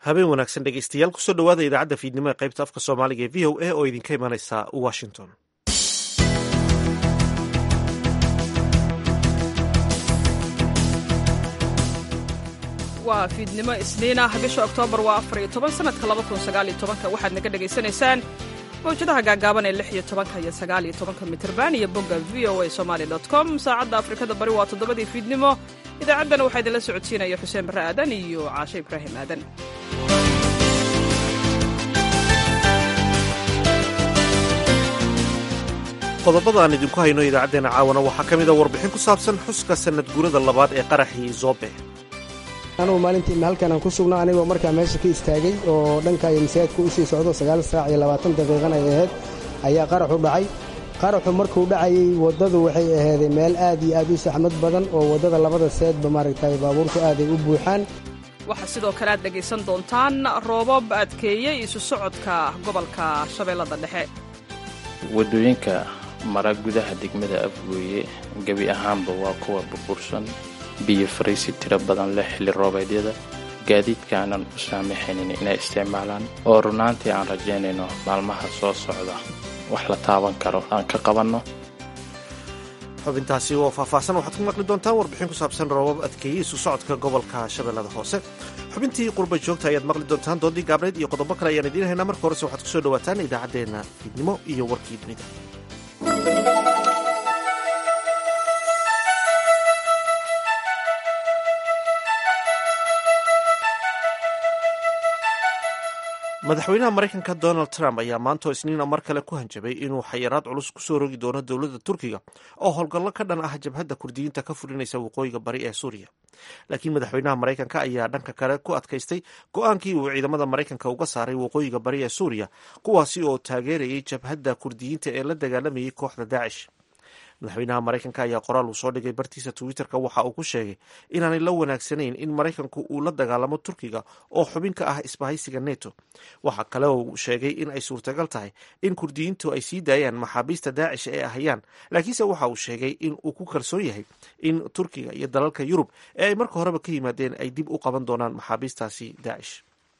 habeen wanaagsan dhegeystayaal kusoo dhowaada idaacadda fiidnimo ee qaybta afka soomaaliga ee v o a oo idinka imanaysa washington waa fiidnimo isniin ah bisha oktoobar waa afar iyo toban sanadka laba kun sagaal iyo tobanka waxaad naga dhagaysanaysaan mawjadaha gaagaaban ee lix iyo tobanka iyo sagaal iyo tobanka mitirban iyo bogga v o a somaali dot com saacadda afrikada bari waa toddobadii fiidnimo idaacaddana waxaa idinla socodsiinaya xuseen barre aadan iyo caashe ibraahim aadan qodobada aan idinku hayno idaacaddeenna caawana waxaa ka mid a warbixin ku saabsan xuska sanad guurada labaad ee qaraxii zoobe anugu maalintii halkan aan ku sugno anigoo markaa meesha ka istaagay oo dhanka iyo masaajidka u sii socdo sagaal saac iyo labaatan daqiiqan ay ahayd ayaa qaraxu dhacay qaraxu markuu dhacayey waddadu waxay aheeday meel aad iyo aad u saxmad badan oo waddada labada seedba maaragtay baabuurtu aaday u buuxaan waxaa sidoo kale aad dhegaysan doontaan roobab adkeeyey isu socodka gobolka shabeellada dhexe waddooyinka mara gudaha degmada afgooye gebi ahaanba waa kuwa burbursan biyo fariisi tiro badan leh xilli roobeedyada gaadiidka aanan u saamaxaynin inay isticmaalaan oo runaantii aan rajaynayno maalmaha soo socda wax la taaban karo aan ka qabanno xubintaasi oo faahfaahsan waxaad ku maqli doontaan warbixin ku saabsan roobab adkeeyey isu socodka gobolka shabeellada hoose xubintii qurba joogta ayaad maqli doontaan doodii gaabneyd iyo qodobo kale ayaan idiin haynaa marka horese waxaad kusoo dhawaataan idaacaddeenna fiidnimo iyo warkii dunida madaxweynaha maraykanka donald trump ayaa maantoo isniina mar kale ku hanjabay inuu xayiraad culus kusoo rogi doono dowladda turkiga oo howlgallo ka dhan ah jabhadda kurdiyiinta ka fulinaysa waqooyiga bari ee suuriya laakiin madaxweynaha maraykanka ayaa dhanka kale ku adkaystay go-aankii uu ciidamada maraykanka uga saaray waqooyiga bari ee suuriya kuwaasi oo taageerayay jabhadda kurdiyiinta ee la dagaalamayay kooxda daacish madaxweynaha maraykanka ayaa qoraal uu soo dhigay bartiisa twitter-ka waxa uu ku sheegay inaanay la wanaagsanayn in maraykanku uu la dagaalamo turkiga oo xubin ka ah isbahaysiga neto waxa kale oo uu sheegay in ay suurtagal tahay in kurdiyiintu ay sii daayaan maxaabiista daacish ee ahayaan laakiinse waxa uu sheegay in uu ku kalsoon yahay in turkiga iyo dalalka yurub ee ay marka horeba ka yimaadeen ay dib u qaban doonaan maxaabiistaasi daacish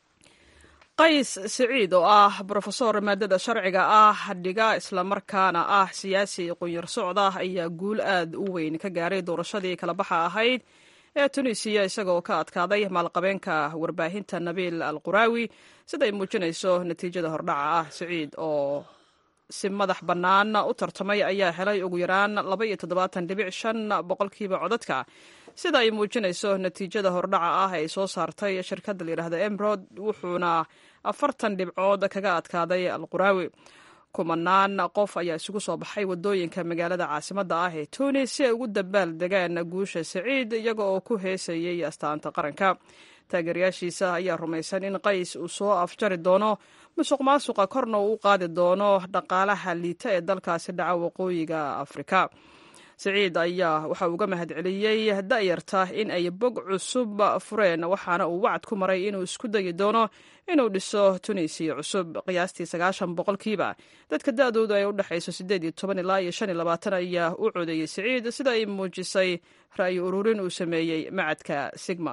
qays siciid oo ah brofesor maadada sharciga ah dhiga islamarkaana ah siyaasi qunyar socda ayaa guul aad u weyn ka gaaray doorashadii kala baxa ahayd ee tunisiya isagoo ka adkaaday maalqabeenka warbaahinta nabiil al quraawi siday muujinayso natiijada hordhaca ah siciid oo si madax bannaan u tartamay ayaa helay ugu yaraan laba iyo toddobaatan dhibic shan boqolkiiba codadka sida ay muujinayso natiijada hordhaca ah ay soo saartay shirkadda layidhaahda emrod wuxuuna afartan dhibcood kaga adkaaday alquraawi kumanaan qof ayaa isugu soo baxay waddooyinka magaalada caasimadda ah ee tunis si ay ugu dabaal degaan guusha saciid iyaga oo ku heesayay astaanta qaranka taageerayaashiisa ayaa rumaysan in qays uu soo afjari doono musuq maasuqa korna uu u qaadi doono dhaqaalaha liita ee dalkaasi dhaca waqooyiga afrika siciid ayaa waxa uga mahad celiyey da'yarta in ay bog cusub fureen waxaana uu wacad ku maray inuu isku dayi doono inuu dhiso tunisiya cusub qiyaastii sagaashan boqolkiiba dadka da'doodu ay u dhexayso siddeed iyo toban ilaa iyo shan iyo labaatan ayaa u codeeyey siciid sida ay muujisay ra'yi ururin uu sameeyey macadka sigma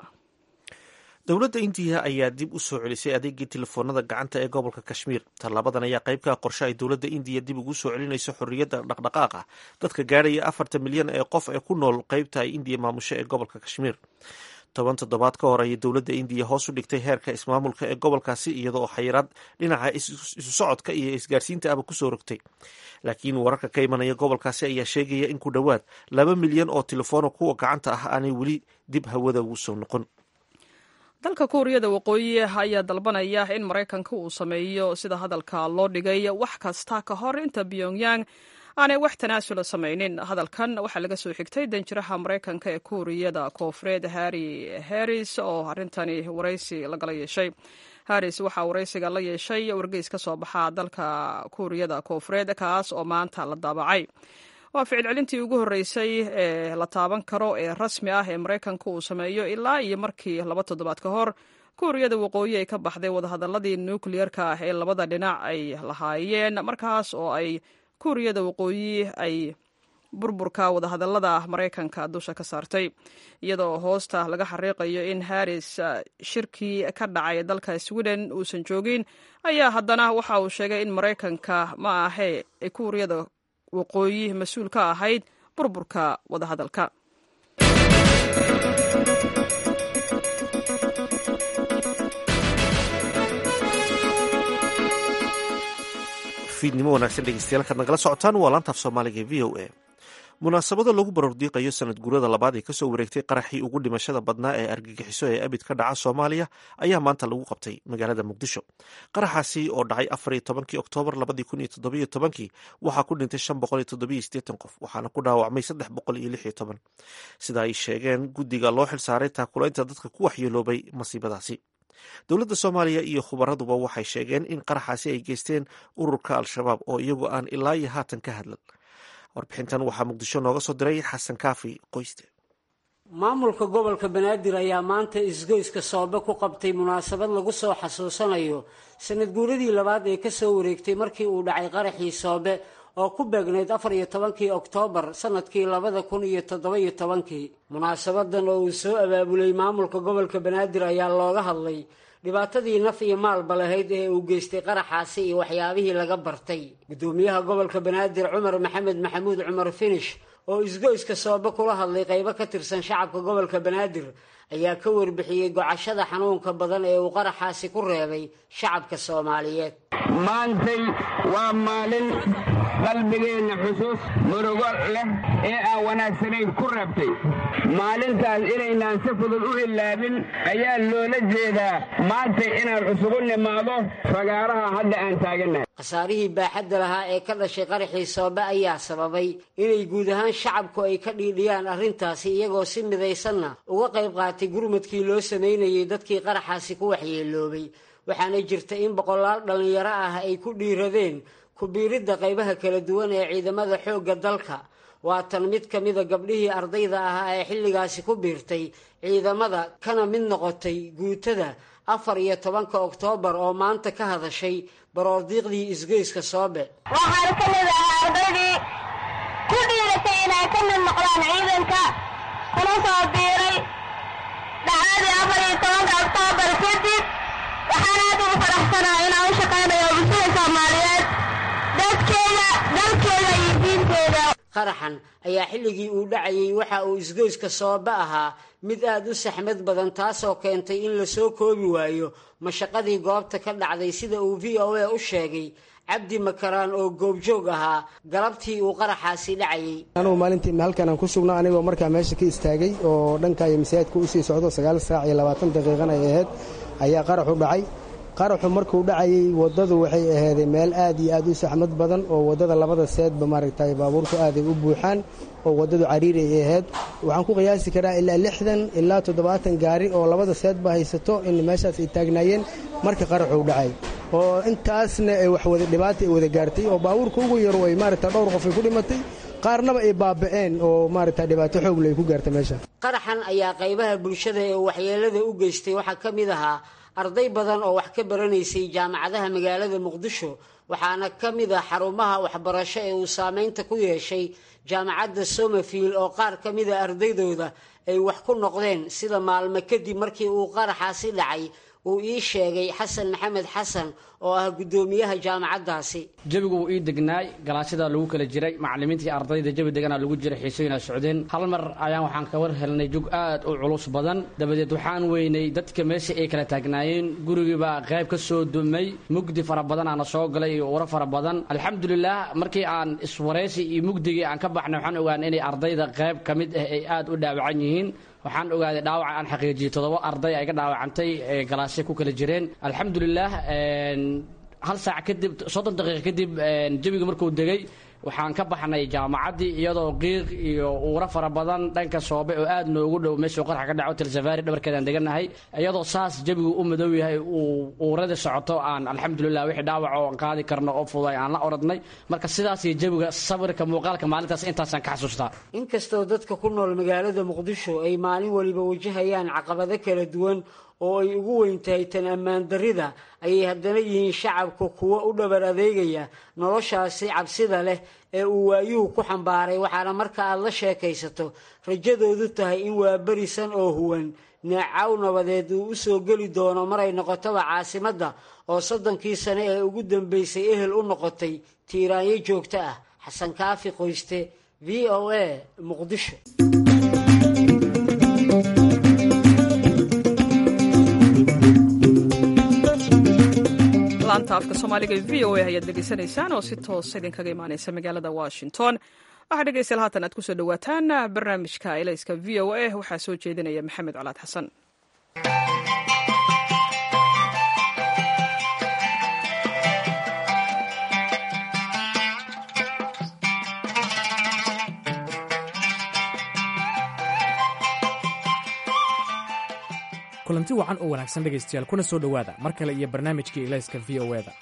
dowladda indiya ayaa dib u soo celisay adeegii telefoonada gacanta ee gobolka kashmiir tallaabadan ayaa qayb ka qorshe ay dowladda indiya dib ugu soo celinayso xorriyadda dhaqdhaqaaqa dadka gaadhaya afartan milyan ee qof ee ku nool qaybta ay indiya maamusho ee gobolka kashmiir toban toddobaad ka hor ayay dowladda indiya hoos u dhigtay heerka ismaamulka ee gobolkaasi iyada oo xayiraad dhinaca isu socodka iyo isgaarsiinta aba kusoo rogtay laakiin wararka ka imanaya gobolkaasi ayaa sheegaya in ku dhowaad laba milyan oo telefoona kuwa gacanta ah aanay weli dib hawada ugu soo noqon dalka kuuriyada waqooyi ayaa dalbanaya in maraykanka uu sameeyo sida hadalka loo dhigay wax kasta ka hor inta pyongyang aanay wax tanaasula samaynin hadalkan waxaa laga soo xigtay danjiraha maraykanka ee kuuriyada koofureed harri harris oo arrintani waraysi lagala yeeshay harris waxaa waraysiga la yeeshay wargeys ka soo baxa dalka kuuriyada koofureed kaas oo maanta la daabacay waa ficil celintii ugu horreysay ee la taaban karo ee rasmi ah ee maraykanka uu sameeyo ilaa iyo markii laba toddobaad ka hor kuuriyada waqooyi ay ka baxday wadahadaladii nukliyerka ah ee labada dhinac ay lahaayeen markaas oo ay kuuriyada waqooyi ay burburka wadahadallada maraykanka dusha ka saartay iyadoo hoosta laga xariiqayo in haris shirkii ka dhacay dalka sweden uusan joogin ayaa haddana waxa uu sheegay in maraykanka ma ahe ay kuuriyada waqooyi mas-uul ka ahayd burburka wadahadalka fiidnimo wanaagsan dhegeystayaal kaad nagala socotaan waa laantaaf soomaaliga e v o a munaasabada lagu barordiiqayo sanad guurada labaad ee kasoo wareegtay qaraxii ugu dhimashada badnaa ee argagixiso ee abid ka dhaca soomaaliya ayaa maanta lagu qabtay magaalada muqdisho qaraxaasi oo dhacay afariyo tobankii oktoobar labadii kun iyo toddobiyo tobankii waxaa ku dhintay shan boqol iyo toddobiyo siddeetan qof waxaana ku dhaawacmay saddex boqol iyo lix iyo toban sida ay sheegeen guddiga loo xilsaaray taakulaynta dadka ku waxyeeloobay masiibadaasi dowladda soomaaliya iyo khubaraduba waxay sheegeen in qaraxaasi ay geysteen ururka al-shabaab oo iyagu aan ilaa iyo haatan ka hadlan warbixintan waxaa muqdisho nooga soo diray xasan kaafi qoyste maamulka gobolka banaadir ayaa maanta isgoyska soobe ku qabtay munaasabad lagu soo xasuusanayo sanad guuradii labaad ee kasoo wareegtay markii uu dhacay qaraxii soobe oo ku beegnayd afar iyo tobankii oktoobar sanadkii labada kun iyo toddoba-iyo tobankii munaasabadan oo uu soo abaabulay maamulka gobolka banaadir ayaa looga hadlay dhibaatadii naf iyo maalba lahayd ee uu geystay qaraxaasi iyo waxyaabihii laga bartay gudoomiyaha gobolka banaadir cumar maxamed maxamuud cumar finish oo isgoyska soobe kula hadlay qaybo ka tirsan shacabka gobolka banaadir ayaa ka warbixiyey gocashada xanuunka badan ee uu qaraxaasi ku reebay shacabka soomaaliyeed maantay waa maalin qalbigeenna xusuus murugo leh ee aan wanaagsanayn ku reebtay maalintaas inaynaan si fudud u ilaabin ayaa loola jeedaa maantay inaan cusugu nimaado fagaaraha hadda aan taagannahay khasaarihii baaxadda lahaa ee ka dhashay qaraxii soobe ayaa sababay inay guud ahaan shacabku ay ka dhiidhiyaan arrintaasi iyagoo si midaysanna uga qayb qaatay gurmadkii loo samaynayay dadkii qaraxaasi ku waxyeeloobay waxaana jirta in boqolaal dhallinyaro ah ay ku dhiiradeen ku-biiridda qaybaha kala duwan ee ciidamada xoogga dalka waa tan mid ka mida gabdhihii ardayda ahaa ee xilligaasi ku biirtay ciidamada kana mid noqotay guutada afar iyo tobanka oktoobar oo maanta ka hadashay baroordiiqdii isgoyska soobe waxaan ka mid ahaa ardaydii ku dhiiratay inay ka mid noqdaan ciidanka kuna soo biiray dhacdadii afar iyo tobanka oktoobar kadib waxaan aad ugu faraxsanaa inaan u shaqaynayo bulshada soomaaliyeed dadkeeda dalkeeda iyo diinteeda qaraxan ayaa xilligii uu dhacayay waxa uu isgoyska soobe ahaa mid aad u saxmad badan taasoo keentay in la soo koobi waayo mashaqadii goobta ka dhacday sida uu v o a u sheegay cabdi makaraan oo goobjoog ahaa galabtii uu qaraxaasi dhacayay anugu maalintii halkan aan ku sugnaa anigoo markaa meesha ka istaagay oo dhanka iyo masaajidka usii socdo sagaal saac iyo labaatan daqiiqan ay ahayd ayaa qaraxu dhacay qaraxu markuu dhacayay waddadu waxay aheeday meel aad iyo aad u saxmad badan oo waddada labada seedba maaragtay baabuurtu aaday u buuxaan oo waddadu cariiri ay ahayd waxaan ku qiyaasi karaa ilaa lixdan ilaa toddobaatan gaari oo labada seedba haysato in meeshaas ay taagnaayeen marka qaraxuu dhacay oo intaasna ay wax wada dhibaata ay wada gaartay oo baabuurka ugu yaro ay maaragta dhowr qof ay ku dhimatay qaarnaba ay baaba'een oo maaragta dhibaato xoogle ay ku gaartay meesha qaraxan ayaa qaybaha bulshada ee waxyeelada u geystay waxaa ka mid ahaa arday badan oo wax ka baranaysay jaamacadaha magaalada muqdisho waxaana ka mid ah xarumaha waxbarasho ee uu saameynta ku yeeshay jaamacadda somafield oo qaar ka mida ardaydooda ay wax ku noqdeen sida maalmo kadib markii uu qaraxaasi dhacay uu ii sheegay xasan maxamed xasan oo ah guddoomiyaha jaamacaddaasi jawigu wuu ii degnaay galaasyadaa lagu kala jiray macallimiintii ardayda jawi deganaa lagu jiray xiisooyinaa socdeen hal mar ayaan waxaan ka war helnay jug aad u culus badan dabadeed waxaan weynay dadka meesha ay kala taagnaayeen gurigiibaa qayb ka soo dumay mugdi fara badan aana soo galay iyo uro fara badan alxamdulilah markii aan iswaraysi iyo mugdigii aan ka baxnay waxaan ogaanay inay ardayda qayb ka mid ah ay aad u dhaawacan yihiin waxaan ogaaday dhaawaca aan xaqiijiyey toddoba arday ay ka dhaawacantay ee galaasya ku kala jireen alxamdulilah hal saac kadib soddon daqiiqa kadib jawiga markuu degay waxaan ka baxnay jaamacaddii iyadoo qiiq iyo uura fara badan dhanka soobe oo aad noogu dhow meeshuu qarxa ka dhaco tilsafaari dhabarkeedaan degannahay iyadoo saas jawigu u madow yahay uu uuradii socoto aan alxamdulilah wixii dhaawac oo aan qaadi karno oo fuday aan la oradnay marka sidaas iyo jawiga sawirka muuqaalka maalintaas intaasaan ka xasuustaa inkastoo dadka ku nool magaalada muqdisho ay maalin waliba wajahayaan caqabado kala duwan oo ay ugu weyn tahay tan ammaan darrida ayay haddana yihiin shacabka kuwo u dhabar adeegaya noloshaasi cabsida leh ee uu waayuhu ku xambaaray waxaana marka aad la sheekaysato rajadoodu tahay in waa berisan oo huwan neecaw nabadeed uu u soo geli doono maray noqotaba caasimadda oo soddonkii sane ee ugu dambeysay ehel u noqotay tiiraanyo joogto ah xasan kaafi qoyste v o a muqdisho laanta afka soomaaliga v o a ayaad dhegeysanaysaan oo si toosa idinkaga imaaneysa magaalada washington waxaa dhegeystayaal haatan aad kusoo dhawaataan barnaamijka elayska v o a waxaa soo jeedinaya maxamed colaad xasan kulanti wacan oo wanaagsan dhegaystayaal kuna soo dhowaada mar kale iyo barnaamijkii ilayska v o eda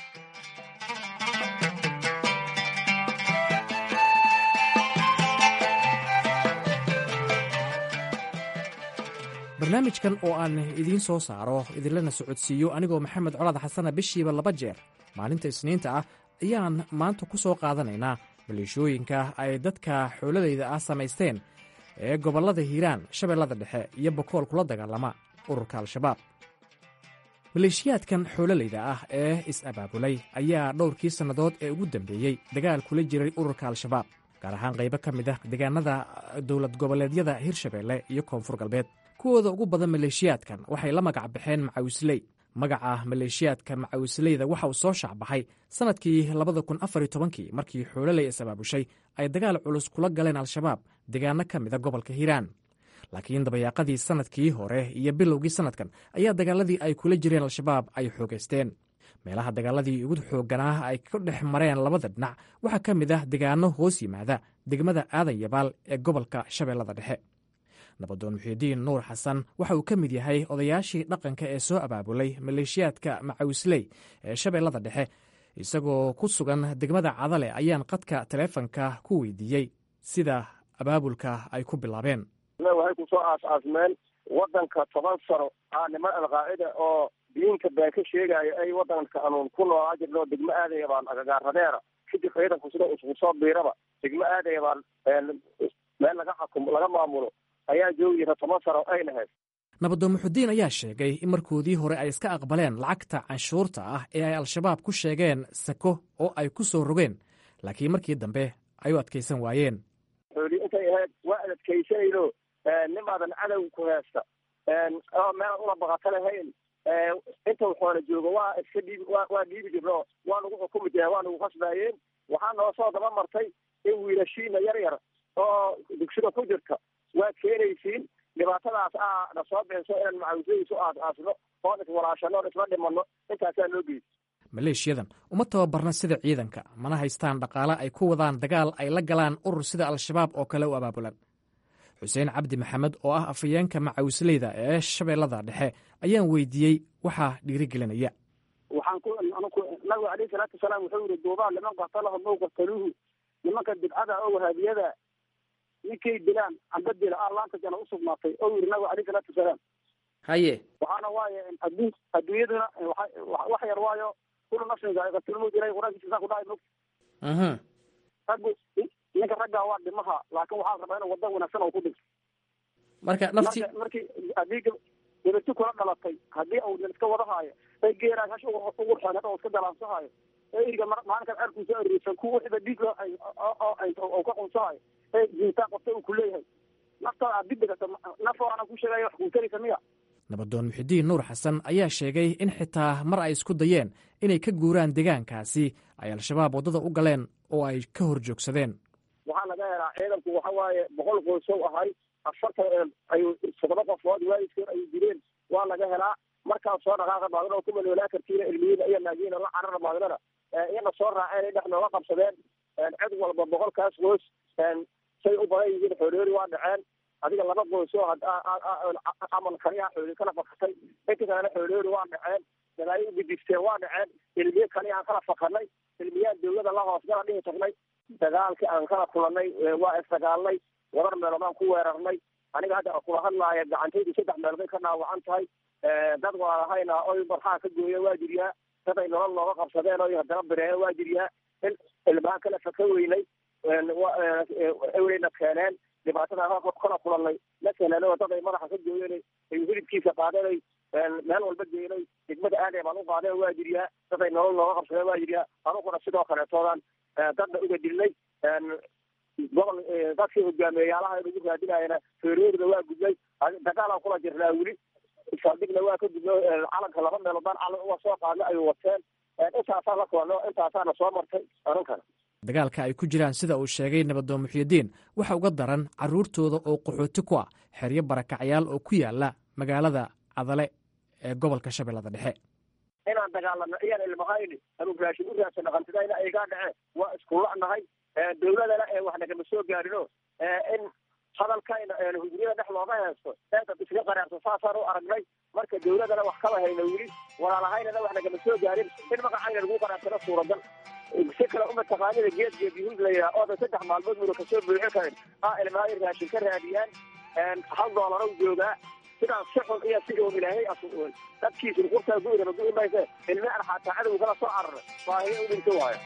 barnaamijkan oo aan idiin soo saaro idinlana socodsiiyo anigoo maxamed colaad xasana bishiiba laba jeer maalinta isniinta ah ayaan maanta ku soo qaadanaynaa maleeshooyinka ay dadka xooladayda ah samaysteen ee gobollada hiiraan shabeellada dhexe iyo bokool kula dagaalama ururka al-shabaab maleeshiyaadkan xoololayda ah ee is-abaabulay ayaa dhowrkii sannadood ee ugu dambeeyey dagaal kula jiray ururka al-shabaab gaar ahaan qaybo ka mid ah deegaanada dowlad goboleedyada hirshabeelle iyo koonfur galbeed kuwooda ugu badan maleeshiyaadkan waxay la magac baxeen macawisley magaca maleeshiyaadka macawisleyda waxa uu soo shaacbaxay sannadkii labada kun afariyo tobankii markii xoololey is-abaabushay ay dagaal culus kula galeen al-shabaab deegaano ka mida gobolka hiiraan laakiin dabayaaqadii sannadkii hore iyo bilowgii sannadkan ayaa dagaaladii ay kula jireen al-shabaab ay xoogaysteen meelaha dagaaladii ugu xoogganaa ay ka dhex mareen labada dhinac waxaa ka mid ah degaano hoos yimaada degmada aadan yabaal ee gobolka shabeellada dhexe nabadoon muxiidiin nuur xasan waxa uu ka mid yahay odayaashii dhaqanka ee soo abaabulay maleeshiyaadka macawisley ee shabeellada dhexe isagoo ku sugan degmada cadale ayaan qadka taleefanka ku weydiiyey sida abaabulka ay ku bilaabeen waxay kusoo aas-aasmeen waddanka toban sano aa niman alqaacida oo diinka been ka sheegaayo ay waddanka anuun ku noolaa jirno degmo aadaya baan agagaaradeera kadib ciidanku sida isku soo biiraba degmo aadaya baan meel laga xakumo laga maamulo ayaa joogi jira toban sano ay lahayd nabadoon muxudiin ayaa sheegay in markoodii hore ay iska aqbaleen lacagta canshuurta ah ee ay al-shabaab ku sheegeen sako oo ay ku soo rogeen laakiin markii dambe ay u adkaysan waayeen xooli intay ahayd waa ad adkaysanayno nimaadan cadow ku heesta oo meelaan una baqato lahayn inta waxoona joogo waa iska dhiib waa dhiibi jirno waa nagu xukumi jireen waa nagu khasbaayeen waxaa noo soo daba martay in wiilashiina yar yar oo dugsida ku jirta waad keenaysiin dhibaatadaas aa na soo beenso inaan macawisadiisu aas aasno oon iswalaashano oon isla dhimanno intaasaa noo geysa maleeshiyadan uma tababarna sida ciidanka mana haystaan dhaqaale ay ku wadaan dagaal ay la galaan urur sida al-shabaab oo kale u abaabulan xuseen cabdi maxamed oo ah afayeenka macawisleyda ee shabeellada dhexe ayaan weydiiyey waxaa dhiirigelinaya waxaan ku nabiga alayhi salaatu wasalaam wuxuu yihi duubaa liman qatalahum ow qataluuhu nimanka bidcada oo wahaabiyada ninkay dilaan amba dila a laanta jana usugnaatay oo yidhi nabiga alayhi salaatu wasalaam haye waxaana waaye adduun adduunyaduna wax yar waayo kulu nafsin zaa'iqatulmawt ilahay qur-aankiisa saa ku dhahay mog raggu ninka raggaa waa dhimaha laakin waxaa rabaa inuu wadda wanaagsan oo ku dhigto marka nafti markii haddii gabati kula dhalatay haddii uu nin iska wadahaayo ay geeraas hash ugu xeenad oo iska dalaansahayo ee iriga maalinkan ceerkuusa ariirsan ku wixiba dhiig oo ka qunsahayo ee jintaan qabta uu ku leeyahay naftada aad dib dhigata naf aanan ku sheegaya wax kuutaraysa miya nabadoon muxidiin nuur xasan ayaa sheegay in xitaa mar ay isku dayeen inay ka guuraan deegaankaasi ay al-shabaab waddada u galeen oo ay ka hor joogsadeen waxaa laga helaa ciidanku waxa waaye boqol qoysow ahay afartan ayuu toddoba qofood waalidkood ayuu dileen waa laga helaa markaas soo dhaqaaqa baadana oo ku maloolaa kartiina ilmiyiina iyo naagiina la carara baadnana iyana soo raaceen ay dhex nooga qabsadeen cid walba boqolkaas qoys say u badan yihiin xooloori waa dhaceen adiga laba qoys oo camal kaliyaa xooli kala fakatay inta kalena xooloori waa dhaceen dalaayo ugudigteen waa dhaceen ilmiye kaliyaan kala fakanay ilmiyaan dawlada la hoosgala dhihi tagnay dagaalkii aan kala kulanay waa isdagaalnay wadar meeloodaan ku weerarnay aniga hadda kula hadlaaya gacantaydu saddex meelood bay ka dhaawacan tahay dad waalahayna oy barxaa ka gooya waa jiryaa dad ay nolol nooga qabsadeen oy haddana bireena waa jiryaa in ilmaha kale faka weynay eweyna keeneen dhibaatada kala kulanay la keeneen dad ay madaxa ka gooyeen ay hilibkiisa qaadeen meel walba geenay degmada aadee baan u qaadeen waa jiryaa dad ay nolol nooga qabsadeen waa jiryaa anuguna sidoo kaleetoodan dadna uga dilnay gobol dadkii hogaameeyaalaha lagu raadinayana feeroodna waa gudnay dagaalaan kula jirnaa weli saldhigna waa ka gudno calanka laba meeloodaan calan uga soo qaadna ay wateen intaasaa la kulano intaasaana soo martay anunkana dagaalka ay ku jiraan sida uu sheegay nabadoon muxyidiin waxa uga daran carruurtooda oo qaxooti ku ah xeryo barakacyaal oo ku yaala magaalada cadale ee gobolka shabeellada dhexe inaan dagaalano iyaan ilmahayni anuu raashin u raadsan dhaqantidayna aygaa dhece waa iskula'nahay dawladana ee wax nagama soo gaarino in hadalkayna hujriyada dhex looga heesto eedad iska qaraarto saasaan u aragnay marka dawladana wax kaba hayna weli walaalahaynana wax nagama soo gaarin in magacayna lagu qaraarsano suuragal si kale uma taqaanida geed geed yuhuud la yidhaha oodan saddex maalmood muna kasoo buuxin karin aa ilmahay raashin ka raadiyaan hal doolaro joogaa sidaas si xun iyo si uun ilaahay asuun dadkiisu nuqurtaa gu'iraba gu'i mayse ilmi aan xataa cadow kala soo cararay baahiyo u dhinto waayo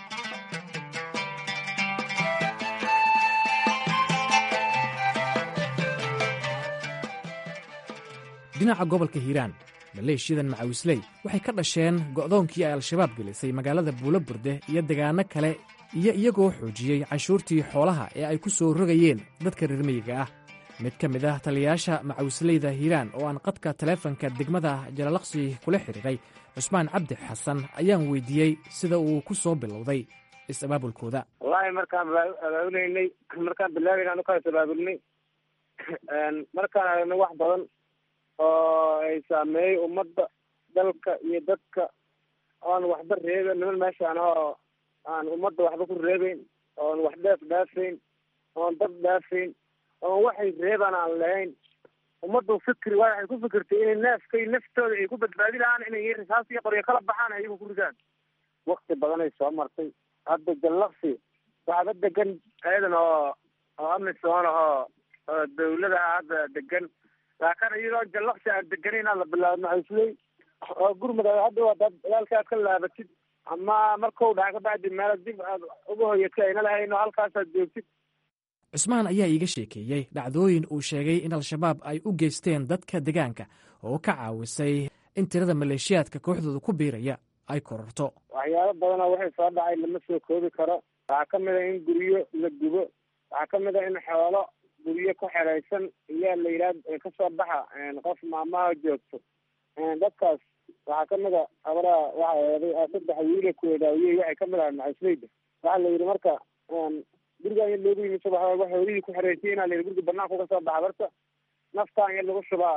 dhinaca gobolka hiiraan maleeshiyadan macawisley waxay ka dhasheen go'doonkii ay al-shabaab gelisay magaalada buulo burde iyo degaano kale iyo iyagoo xoojiyey canshuurtii xoolaha ee ay ku soo rogayeen dadka reermiyiga ah mid ka mid ah taliyayaasha macawisleyda hiiraan oo aan qadka taleefanka degmada jalalaqsi kula xidhiiray cusmaan cabdi xasan ayaan weydiiyey sida uu ku soo bilowday is-abaabulkooda wallaahi markaan abaabuleynay markaan bilaabayna ukaas abaabulnay markaan aragnay wax badan oo ay saameeyey ummadda dalka iyo dadka oon waxba reeben niman meeshaan oo aan ummadda waxba ku reebeyn oon wax dheef dhaafayn oon dad dhaafayn oon waxay reebaan aan lahayn ummaddu fikri waa waxay ku fikirtay inay neefkay naftooda ay ku badbaadi lahaan inay risaas iyo qoryo kala baxaan ayagu ku ridaan wakti badanay soo martay hadda jallaqsi waxba degan ayadan oo oo amisoon ahoo oo dawlada ah hadda degan laakiin iyadoo jallaqsi aan deganayn aan la bilaabo macawisley oo gurmud hadda waa dad walaalka aad ka laabatid ama markau dhaca ka bacdi meel dib aad uga hoyatay ayna lahayn oo halkaasaad joogtid cusmaan ayaa iiga sheekeeyey dhacdooyin uu sheegay in al-shabaab ay u geysteen dadka degaanka oo ka caawisay in tirada maleeshiyaadka kooxdooda ku biiraya ay kororto waxyaabo badanoo waxay soo dhacay lama soo koobi karo waxaa ka mid a in guryo la gubo waxaa ka mid a in xoolo guryo ku xeraysan iyaa la yidhaha kasoo baxa qof maamaha joogto dadkaas waxaa ka mid a abaraha waxa eeday saddex wiile kuwedaawiyey waxay ka mid ahay macasleyda waxaa la yidhi marka gurigaan yar loogu yimi subax walba xoolihii ku xereysay inaa la yidhi guriga banaanka uga soo baxa barta naftaan yar lagu shubaa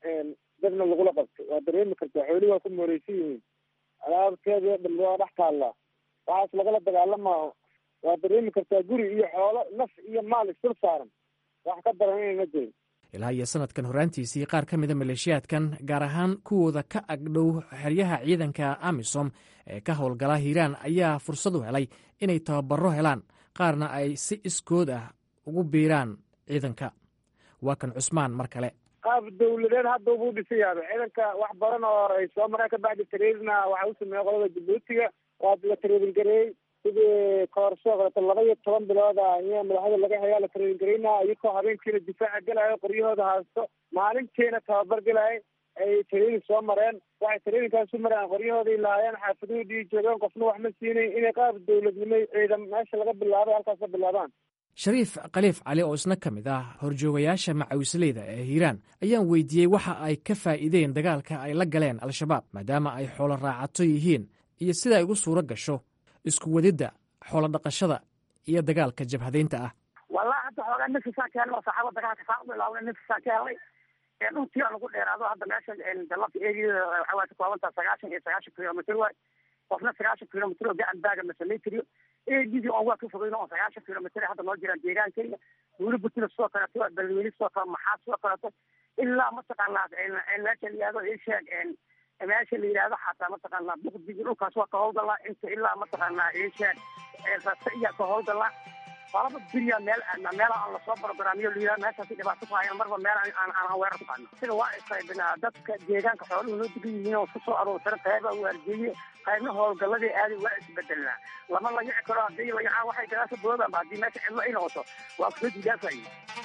dadna lagula qabtay waa dareemi kartaa xoolihii waa ku mooreysan yihiin alaabteeda dhan waa dhex taallaa waxaas lagala dagaalamao waa dareemi kartaa guri iyo xoolo naf iyo maal isdul saaran wax ka daran inayna jirin ilaa iyo sanadkan horraantiisii qaar ka mida maleeshiyaadkan gaar ahaan kuwooda ka agdhow xeryaha ciidanka amisom ee ka howlgala hiiraan ayaa fursad u helay inay tababaro helaan qaarna ay si iskood ah ugu biiraan ciidanka waa kan cusmaan mar kale qaab dawladeed hadda ubuu dhisan yaaba ciidanka wax badan oo ay soo mareen ka bacdi tareedna waxa u sameeyey qolada jabuutiga waa la tareedin gareeyey sidii koorsoo kaleeto laba iyo toban bilooda iya madaxda laga hayaa la tareedin garaynaa iyakoo habeenkiina difaaca gelayo qoryahooda haasto maalintiina tababar gelayo ay tareedin soo mareen waxay tareedinkaasu mareen qoryahoodai lahaayeen xaafadoodii joogeen qofna wax ma siinayn inay qaab dawladnimo ciidan meesha laga bilaabay halkaas ka bilaabaan shariif khaliif cali oo isna ka mid ah horjoogayaasha macawisleyda ee hiiraan ayaan weydiiyey waxa ay ka faa'iideen dagaalka ay la galeen al-shabaab maadaama ay xoolo raacato yihiin iyo sida ay ugu suuro gasho isku wadidda xoolo dhaqashada iyo dagaalka jabhadaynta ah wallahi hadda xoogaa ninkisaa ka helay oo saxaaba dagaalka saa u bilaabnay ninkisaa ka helay dhulkii aan ugu dheeraado hadda meesha dalabta eegiyada waxaa waa ka koobantaa sagaashan iyo sagaashan kilomitr waay qofna sagaashan kilomitr oo gacan baaga ma samayn kariyo eegidii oon waa ka fogeyno oo sagaashan kilomitr hadda noo jiraan deegaankayga buuli butina sidoo kaleeto balweyne sidoo kale maxaa sidoo kaleeto ilaa mataqaanaa meesha la yihahdo isheeg meesha la yidhahdo xataa mataqaanaa buqdigi dhulkaas waa ka howlgalaa inta ilaa mataqaanaa isheeg rasa iyaa ka howlgalaa qalaba beriya meel meela aan lasoo barogaraamiyo liiraa meeshaasi dhibaato ku hayaan marba meel aan aan weerar ku qaadno sida waa isqaybinaa dadka deegaanka xooluhu noo degan yihiin oo kusoo aroorsan qayba waarjeeye qaybna howlgalladii aadi waa isbedelnaa lama layici karo haddii layacaa waxay gadaasha boodaba haddii meesha cidlo ay noqoto waa kusoo jidaafayay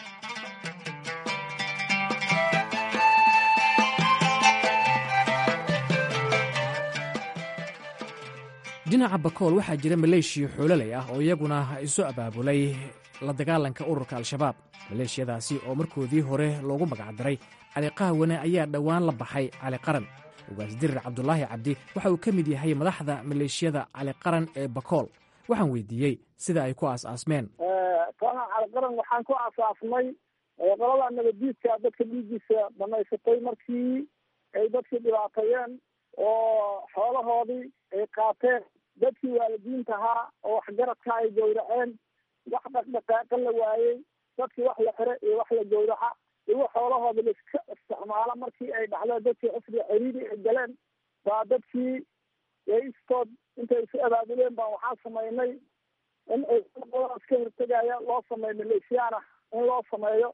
dhinaca bakool waxaa jira maleeshiya xoololey ah oo iyaguna isu abaabulay la dagaalanka ururka al-shabaab maleeshiyadaasi oo markoodii hore loogu magacdaray cali qahwane ayaa dhowaan la baxay cali qaran ugaas dirir cabdulaahi cabdi waxa uu ka mid yahay madaxda maleeshiyada cali qaran ee bakool waxaan weydiiyey sida ay ku aas-aasmeen kooxda cali qaran waxaan ku aasaasnay qolada nabadiidka dadka dhiigiisa dhamaysatay markii ay dadkii dhibaateeyeen oo xoolahoodii ay qaateen dadkii waalidiinta ahaa oo waxgaradka ay gawraceen wax dhaqdhaqaaqa la waayey dadkii wax la xire iyo wax la gawraca igu xoolahooda laiska isticmaalo markii ay dhacdeen dadkii xisbiga ciriiri ay galeen baa dadkii istood intay isu abaabuleen baa waxaa samaynay in ay qoladaas ka hortegaya loo sameeyo maleeshiyaana in loo sameeyo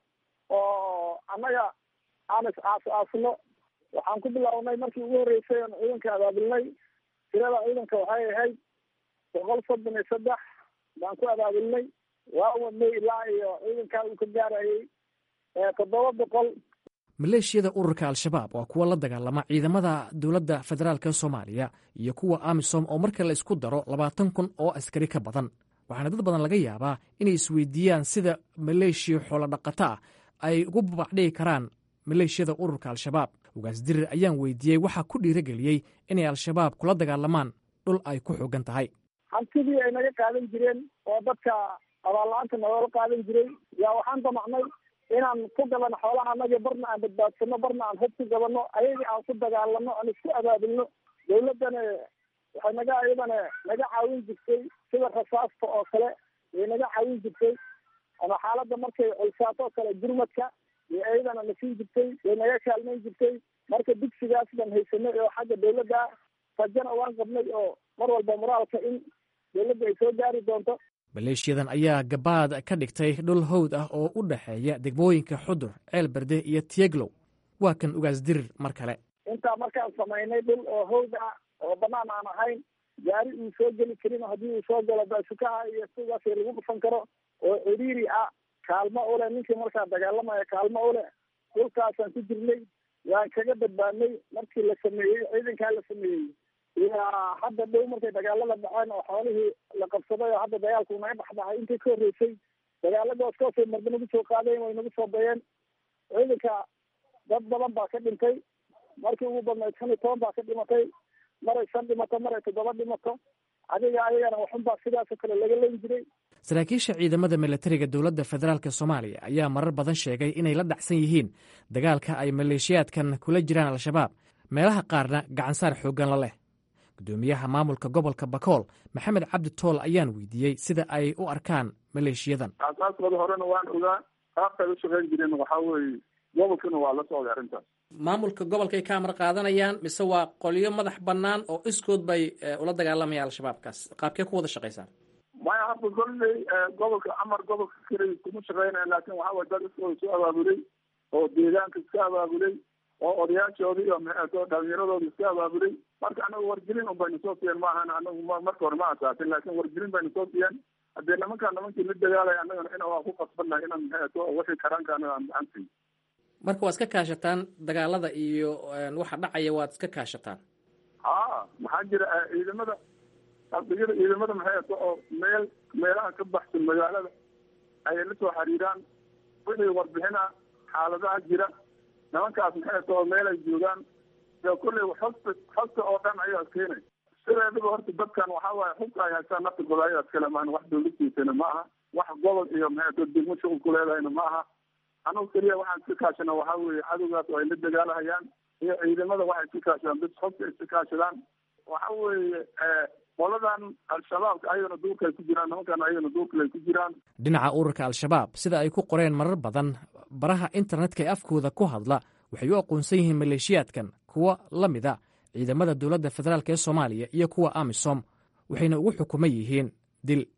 oo annaga aan is aas aasno waxaan ku bilownay markii ugu horreysay oon ciidanka abaabulnay tirada ciidanka waxay ahayd boqol soddon iyo saddex baan ku abaabulnay waa wadnay ilaa iyo ciidankaa uu ka gaarayay toddoba boqol maleeshiyada ururka al-shabaab waa kuwa la dagaalama ciidamada dowladda federaalk soomaaliya iyo kuwa amisom oo marka la isku daro labaatan kun oo askari ka badan waxaana dad badan laga yaabaa inay isweydiiyaan sida maleeshiya xoolodhaqato ah ay ugu babacdhigi karaan maleeshiyada ururka al-shabaab ugaas dirir ayaan weydiiyey waxaa ku dhiirageliyey inay al-shabaab kula dagaalamaan dhul ay ku xoogan tahay hantidii ay naga qaadan jireen oo dadka abaalla-aanta nagoola qaadan jiray yaa waxaan damacnay inaan ku gabano xoolaha anagii barna aan badbaadsano barna aan hub ku gabano ayagii aan ku dagaalano aan isku abaabulno dawladdana waxay naga iyadana naga caawin jirtay sida rasaasta oo kale way naga caawin jirtay ama xaaladda markay culsaato oo kale gurmadka iyo iyadana na siin jirtay way naga kaalmayn jirtay marka dugsigaas baan haysanay oo xagga dawladda rajana waan qabnay oo mar walba moraalka in dawladda ay soo gaari doonto maleeshiyadan ayaa gabaad ka dhigtay dhul hawd ah oo u dhexeeya degmooyinka xudur ceel berde iyo tiyeglow waa kan ugaas dirir mar kale intaa markaan samaynay dhul oo hawd ah oo banaan aan ahayn gaari uu soo geli karin haddii uu soo galo baasukaha iyo sidaas lagu dhufan karo oo ciriiri ah kaalmo ule ninkii markaa dagaalamaya kaalmo ule dhulkaasaan ku jirnay waan kaga badbaadnay markii la sameeyey ciidankaa la sameeyey ilaa hadda dhow markay dagaalada dhaceen oo xoolihii la qabsaday oo hadda dagaalku naga dhexdhacay intii ka horreysay dagaaladaas kaasay marba nagu soo qaadeen way nagu soo dayeen ciidanka dad badan baa ka dhintay markii ugu badnayd shan iyo toban baa ka dhimatay maray shan dhimato maray toddoba dhimato adiga ayagana waxunbaa sidaasoo kale laga leyn jiray saraakiisha ciidamada milatariga dowladda federaalk soomaaliya ayaa marar badan sheegay inay la dhacsan yihiin dagaalka ay maleeshiyaadkan kula jiraan al-shabaab meelaha qaarna gacansaar xooggan la leh gudoomiyaha maamulka gobolka bakool maxamed cabdi tool ayaan weydiiyey sida ay u arkaan maleeshiyadan aasaaskooda horena waan ogaa qaabkay u shaqayn jireen waxaa weeye gobolkana waa la socday arrintaas maamulka gobolkay ka amar qaadanayaan mise waa qolyo madax bannaan oo iskood bay ula dagaalamayaan al-shabaabkaas qaabkee ku wada shaqaysaan maya hadda kolley gobolka amar gobolka keliya kuma shaqeynaya laakin waxaa waye dad iskooda soo abaabulay oo deegaanka iska abaabulay oo odayaashoodi iyo maxeeto dhalinyaradooda iska abaabulay marka anagu wargelin un bayna soo siiyeen maahan anagu marka hore ma asaasin laakin wargelin bayna soo siiyeen haddee nimankaa nimankii la dagaalaya anagana ina waa ku qasbannahay inaan maxeeto wixii karaanka anaga aan gacan siiyo marka waad iska kaashataan dagaalada iyo waxa dhacaya waad iska kaashataan ha maxaa jira ciidamada ardayada ciidamada maxeeto oo meel meelaha ka baxsan magaalada ayay la soo xiriiraan wixii warbixina xaaladaha jira nimankaas maxeeto oo meel ay joogaan dee kulley xogta xogta oo dhan ayaa keenay sideedaba horta dadkan waxaa waaye xogta ay haystaan nafta golaayadas kale maahan wax dawladtiisana ma aha wax gobol iyo maxeeto degmo shuqul ku leedahayna ma aha anagu keliya waxaan iska kaashana waxaa weeye cadowgaas oo ay la dagaalahayaan iyo ciidamada waxay iska kaashadaan bis xogta iska kaashadaan waxa weeye qoladan al-shabaabka ayagana duurka ay ku jiraan nimankan ayagana duurkale ay ku jiraan dhinaca ururka al-shabaab sida ay ku qoreen marar badan baraha internetka ee afkooda ku hadla waxay u aqoonsan yihiin maleeshiyaadkan kuwa la mida ciidamada dowladda federaalk ee soomaaliya iyo kuwa amisom waxayna ugu xukuman yihiin dil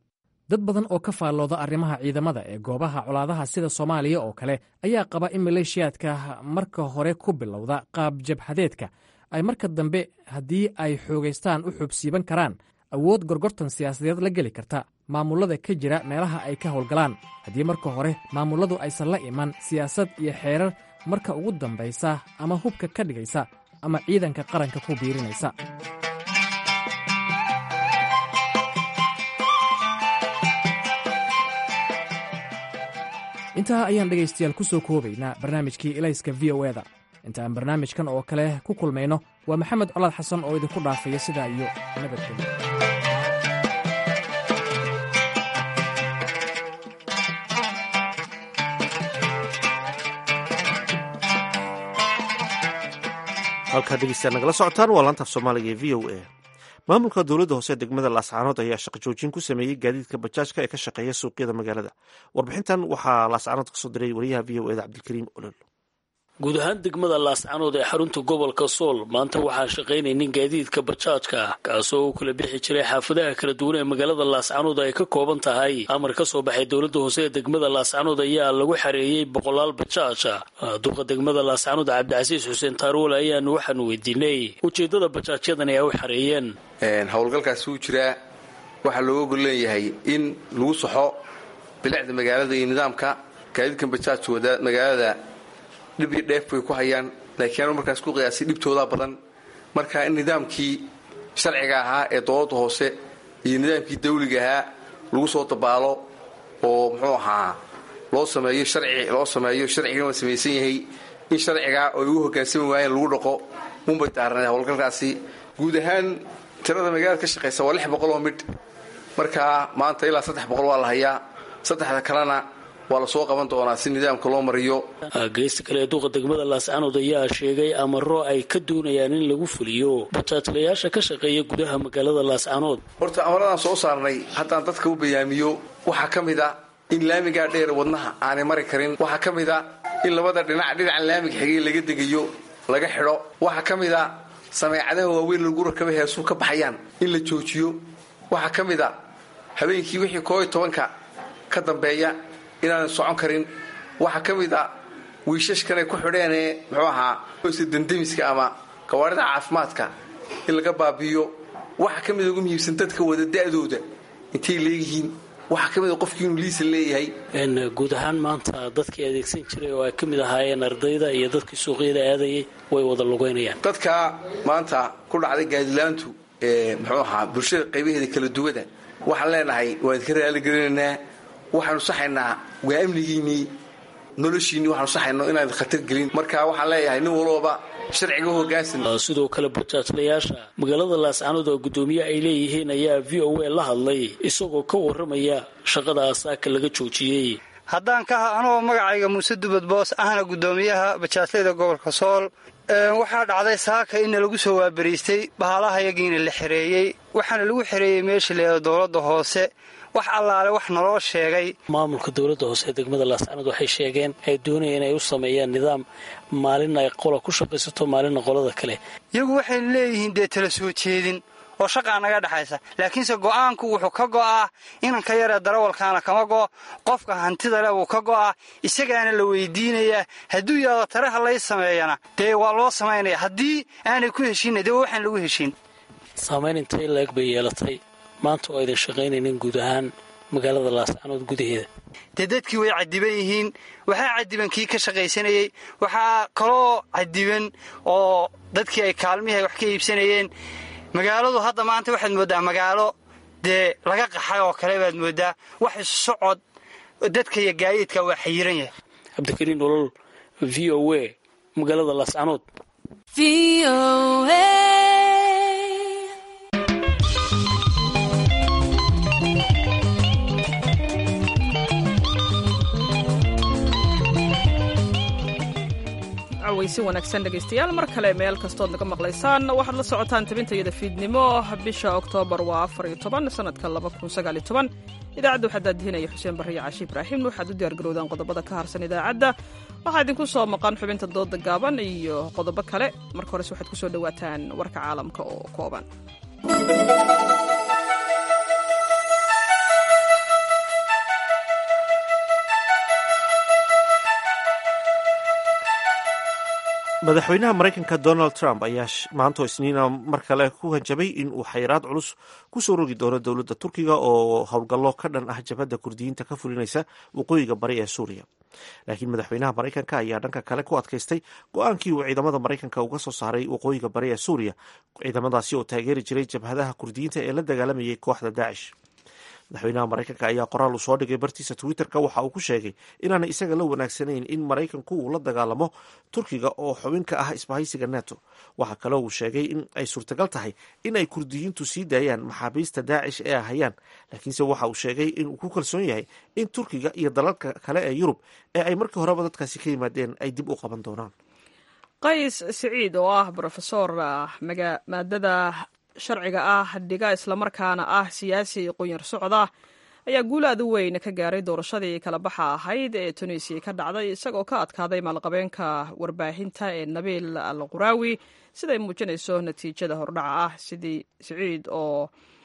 dad badan oo ka faallooda arrimaha ciidamada ee goobaha colaadaha sida soomaaliya oo kale ayaa qaba in maleeshiyaadka marka hore ku bilowda qaab jabhadeedka ay marka dambe haddii ay xoogaystaan u xubsiiban karaan awood gorgortan siyaasadeed la geli karta maamullada ka jira meelaha ay ka howlgalaan haddii marka hore maamulladu aysan la iman siyaasad iyo xeerar marka ugu dambaysa ama hubka ka dhigaysa ama ciidanka qaranka ku biirinaysa intaa ayaan dhegaystayaal ku soo koobaynaa barnaamijkii elayska v o eda inta aan barnaamijkan oo kale ku kulmayno waa maxamed colaad xasan oo idinku dhaafaya sidaa iyo nabadgelyo halkaa dhegeystayaal nagala socotaan waa laantaaf soomaaliga ee v o a maamulka dowladda hoose degmada laascaanood ayaa shaqo joojin ku sameeyey gaadiidka bajaajka ee ka shaqeeya suuqyada magaalada warbixintan waxaa laascaanood kasoo diray wariyaha v o eda cabdilkariim olol guud ahaan degmada laascanood ee xarunta gobolka sool maanta waxaa shaqaynaynin gaadiidka bajaajka ah kaasoo uu kala bixi jiray xaafadaha kala duwan ee magaalada laascanood ay ka kooban tahay amar ka soo baxay dowladda hoose ee degmada laascanood ayaa lagu xareeyey boqolaal bajaaja duqa degmada laascanood cabdicasiis xuseen taaruul ayaanu waxaanu weydiinay ujeeddada bajaajyadan ay u xareeyeen howlgalkaasi wuu jiraa waxaa looga gol leeyahay in lagu saxo bilicda magaalada iyo nidaamka gaadiidkan bajaajka wada magaalada dhib iyo dheef bay ku hayaan laakiin anu markaas ku qiyaasay dhibtoodaa badan marka in nidaamkii sharciga ahaa ee dowladda hoose iyo nidaamkii dawliga ahaa lagu soo dabaalo oo muxuu ahaa loo sameeyo sharci loo sameeyo sharcigan waa samaysan yahay in sharcigaa oo ay ugu hogaansami waayeen lagu dhaqo unbay daaranay howlgalkaasi guud ahaan tirada magaalada ka shaqaysa waa lix boqol oo midh marka maanta ilaa saddex boqol waa la hayaa saddexda kalena waa lasoo qaban doonaa si nidaamka loo mariyo geysta kale ee duqa degmada laascanood ayaa sheegay amaro ay ka doonayaan in lagu fuliyo bajaajlayaasha ka shaqeeya gudaha magaalada laascanood horta amaradaan soo saarnay haddaan dadka u bayaamiyo waxaa ka mid a in laamigaa dheer wadnaha aanay mari karin waxaa ka mid a in labada dhinac dhinacan laamiga xigay laga degayo laga xidho waxaa ka mid a sameecadaha waaweyn lagu rakaba heesuu ka baxayaan in la joojiyo waxaa ka mid a habeenkii wixii koo iyo tobanka ka dambeeya inaanan socon karin waxaa ka mid a wiishashkanay ku xidheenee muxuu ahaa dandemiska ama gawaarida caafimaadka in laga baabi'iyo waxaa ka mid ugu muhiimsan dadka wada da'dooda intay leeyihiin waxaa ka mid a qofkii inuu liisan leeyahay guud ahaan maanta dadkii adeegsan jiray oo ay ka mid ahaayeen ardayda iyo dadkii suuqyada aadayay way wada lugaynayaan dadka maanta ku dhacday gaadilaantu ee muxuu ahaa bulshada qaybaheeda kala duwada waxaan leenahay waan idinka raaligelinaynaa waxaanu saxaynaa waa amnigiinnii noloshiinni waxaanu saxayno inaan khatar gelin marka waxaan leeyahay nin walbaba sharciga hogaansan sidoo kale bajaajlayaasha magaalada laascanood oo guddoomiye ay leeyihiin ayaa v o a la hadlay isagoo ka warramaya shaqada asaaka laga joojiyey haddaan ka anoo magacayga muuse dubad boos ahna guddoomiyaha bajaajlayda gobolka sool waxaa dhacday saaka inna lagu soo waabariistay bahalaha yagiina la xereeyey waxaana lagu xereeyey meesha leeda dowladda hoose wax allaale wax naloo sheegay maamulka dowladda hoose ee degmada laascanood waxay sheegeen ay doonayeen inay u sameeyaan nidaam maalin ay qola ku shaqaysato maalinna qolada kale iyagu waxay leeyihiin dee tala soo jeedin oo shaqaa naga dhexaysa laakiinse go'aanku wuxuu ka go'aa inanka yaree darawalkaana kama go'o qofka hantida le wuu ka go'aa isagaana la weydiinayaa hadduu yaado taraha lay sameeyana dee waa loo samaynaya haddii aanay ku heshiinna dee waxaan lagu heshiin saamayn intay leeg bay yeelatay maanta oo aydan shaqaynaynin guud ahaan magaalada laascanood gudaheeda dee dadkii way cadiban yihiin waxaa cadiban kii ka shaqaysanayey waxaa kaloo cadiban oo dadkii ay kaalmihii ay wax ka iibsanayeen magaaladu hadda maanta waxaad mooddaa magaalo dee laga qaxay oo kale baad mooddaa wax isu socod dadka iyo gaadiidka waa xayiran yahay cabdikariin olol v o a magaalada laascanood weysi wanaagsan dhegaystayaal mar kale meel kastood naga maqlaysaan waxaad la socotaan tabintayada fiidnimo bisha oktoobar waa afar iyo toban sanadka laba kun sagaal iyo toban idaacadda waxaa daadihinaya xuseen barriyo caashi ibraahim waxaad u diyaargarowdaan qodobada ka harsan idaacadda waxaa idinku soo maqan xubinta dooda gaaban iyo qodobo kale marka hores waxaad ku soo dhowaataan warka caalamka oo kooban madaxweynaha maraykanka donald trump ayaa maanto isniina mar kale ku hanjabay in uu xayiraad culus kusoo rogi doono dowladda turkiga oo howlgallo ka dhan ah jabhadda kurdiyiinta ka fulinaysa waqooyiga bari ee suuriya laakiin madaxweynaha maraykanka ayaa dhanka kale ku adkaystay go-aankii uu ciidamada maraykanka uga soo saaray waqooyiga bari ee suuriya ciidamadaasi oo taageeri jiray jabhadaha kurdiyiinta ee la dagaalamayay kooxda daacish madaxweynaha maraykanka ayaa qoraal uu soo dhigay bartiisa twitter-ka waxa uu ku sheegay inaanay isaga la wanaagsanayn in maraykanku uu la dagaalamo turkiga oo xubin ka ah isbahaysiga neto waxaa kaloo uu sheegay in ay suurtagal tahay in ay kurdiyiintu sii daayaan maxaabiista daacish ee ahayaan laakiinse waxa uu sheegay inuu ku kalsoon yahay in turkiga iyo dalalka kale ee yurub ee ay markii horeba dadkaasi ka yimaadeen ay dib u qaban doonaan qays siciid oo ah brofesor maadada sharciga ah dhiga islamarkaana ah siyaasi qunyar socda ayaa guul aad u weyn ka gaaray doorashadii kala baxa ahayd ee tunisiya ka dhacday isagoo ka adkaaday maalqabeenka warbaahinta ee nabiil al quraawi siday muujinayso natiijada hordhaca ah sidii siciid oo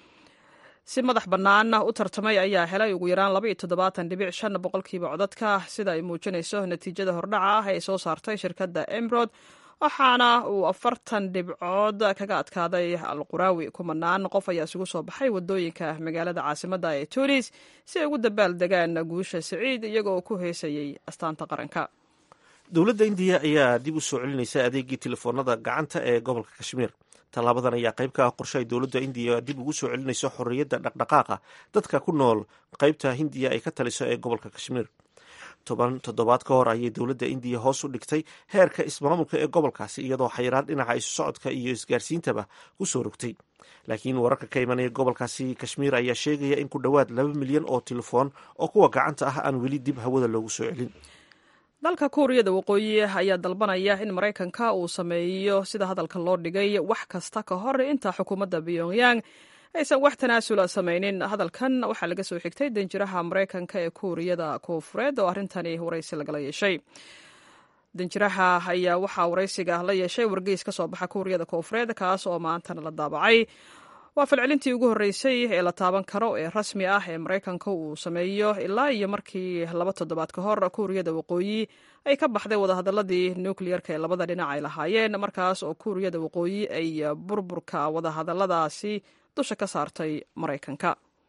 si madax bannaan u tartamay ayaa helay ugu yaraan laba iyo toddobaatan dhibic shan boqolkiiba codadka sida ay muujinayso natiijada hordhaca ah ee soo saartay shirkadda emrod waxaana uu afartan dhibcood kaga adkaaday al quraawi kumanaan qof ayaa isugu soo baxay wadooyinka magaalada caasimadda ee tunis si ay ugu dabaal degaan guusha siciid iyagoo ku heesayay astaanta qaranka dowladda indiya ayaa dib u soo celinaysa adeegii telefoonada gacanta ee gobolka kashmiir tallaabadan ayaa qayb ka ah qorshe ay dowladda indiya dib ugu soo celinayso xorriyadda dhaqdhaqaaqa dadka ku nool qaybta hindiya ay ka taliso ee gobolka kashmiir toban toddobaad ka hor ayay dowladda indiya hoos u dhigtay heerka ismaamulka ee gobolkaasi iyadoo xayiraad dhinaca isu socodka iyo isgaarsiintaba ku soo rogtay laakiin wararka ka imanaya gobolkaasi kashmiir ayaa sheegaya in ku dhowaad laba milyan oo telefoon oo kuwa gacanta ah aan weli dib hawada loogu soo celin dalka kuuriyada waqooyi ayaa dalbanaya in maraykanka uu sameeyo sida hadalka loo dhigay wax kasta ka hor inta xukuumadda pyongyang aysan wax tanaasula samaynin hadalkan waxaa laga soo xigtay danjiraha maraykanka ee kuuriyada koonfureed oo arrintani waraysi lagala yeeshay danjiraha ayaa waxaa waraysiga la yeeshay wargeys ka soo baxa kuuriyada koonfureed kaas oo maantana la daabacay waa falcelintii ugu horreysay ee la taaban karo ee rasmi ah ee maraykanka uu sameeyo ilaa iyo markii laba toddobaad ka hor kuuriyada waqooyi ay ka baxday wadahadaladii nukleyerka ee labada dhinac ay lahaayeen markaas oo kuuriyada waqooyi ay burburka wadahadaladaasi dusha ka saartay maraykanka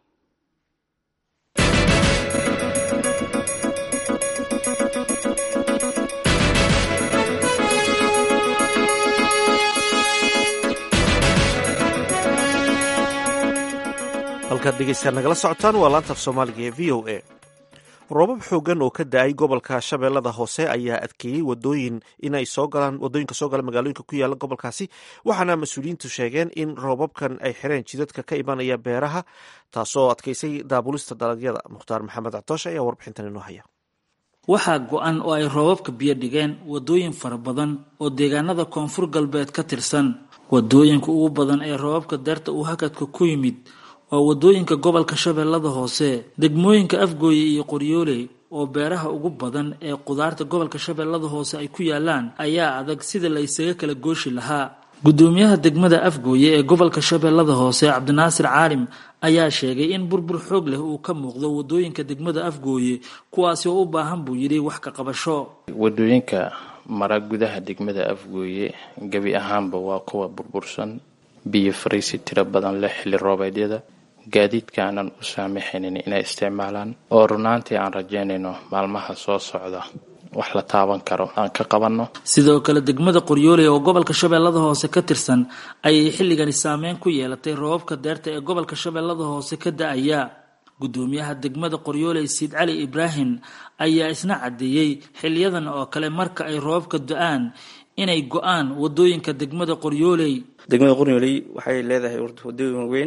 halkaad dhegeystaad nagala socotaan waa laantaaf soomaaliga ee v o a roobab xoogan oo ka da-ay gobolka shabeellada hoose ayaa adkeeyey wadooyin inay soo galaan wadooyinka soo gala magaalooyinka ku yaala gobolkaasi waxaana mas-uuliyiintu sheegeen in roobabkan ay xireen jidadka ka imanaya beeraha taasoo adkeysay daabulista dalagyada mukhtaar maxamed catoosh ayaa warbixintan inoo haya waxaa go-an oo ay roobabka biyo dhigeen wadooyin fara badan oo deegaanada koonfur galbeed ka tirsan wadooyinka ugu badan ee roobabka deerta uu hakadka ku yimid waa wadooyinka gobolka shabeellada hoose degmooyinka afgooye iyo qoryooley oo beeraha ugu badan ee qudaarta gobolka shabeellada hoose ay ku yaalaan ayaa adag sida la isaga kala gooshi lahaa gudoomiyaha degmada afgooye ee gobolka shabeellada hoose cabdinaasir caalim ayaa sheegay in burbur xoog leh uu ka muuqdo wadooyinka degmada afgooye kuwaasi oo u baahan buu yidhi wax ka qabasho wadooyinka mara gudaha degmada afgooye gebi ahaanba waa kuwa burbursan biyo fariisi tiro badan leh xilli roobeedyada gaadiidka aanan u saamaxaynin inay isticmaalaan oo runaantii aan rajaynayno maalmaha soo socda wax la taaban karo aan ka qabanno sidoo kale degmada qoryooley oo gobolka shabeellada hoose ka tirsan ayay xilligani saameyn ku yeelatay roobabka deerta ee gobolka shabeellada hoose ka da-aya gudoomiyaha degmada qoryooley siid cali ibraahim ayaa isna caddeeyey xiliyadan oo kale marka ay roobabka do-aan inay go-aan wadooyinka degmada qoryooley degmada qoryooley waxay leedahay wadooyin weyn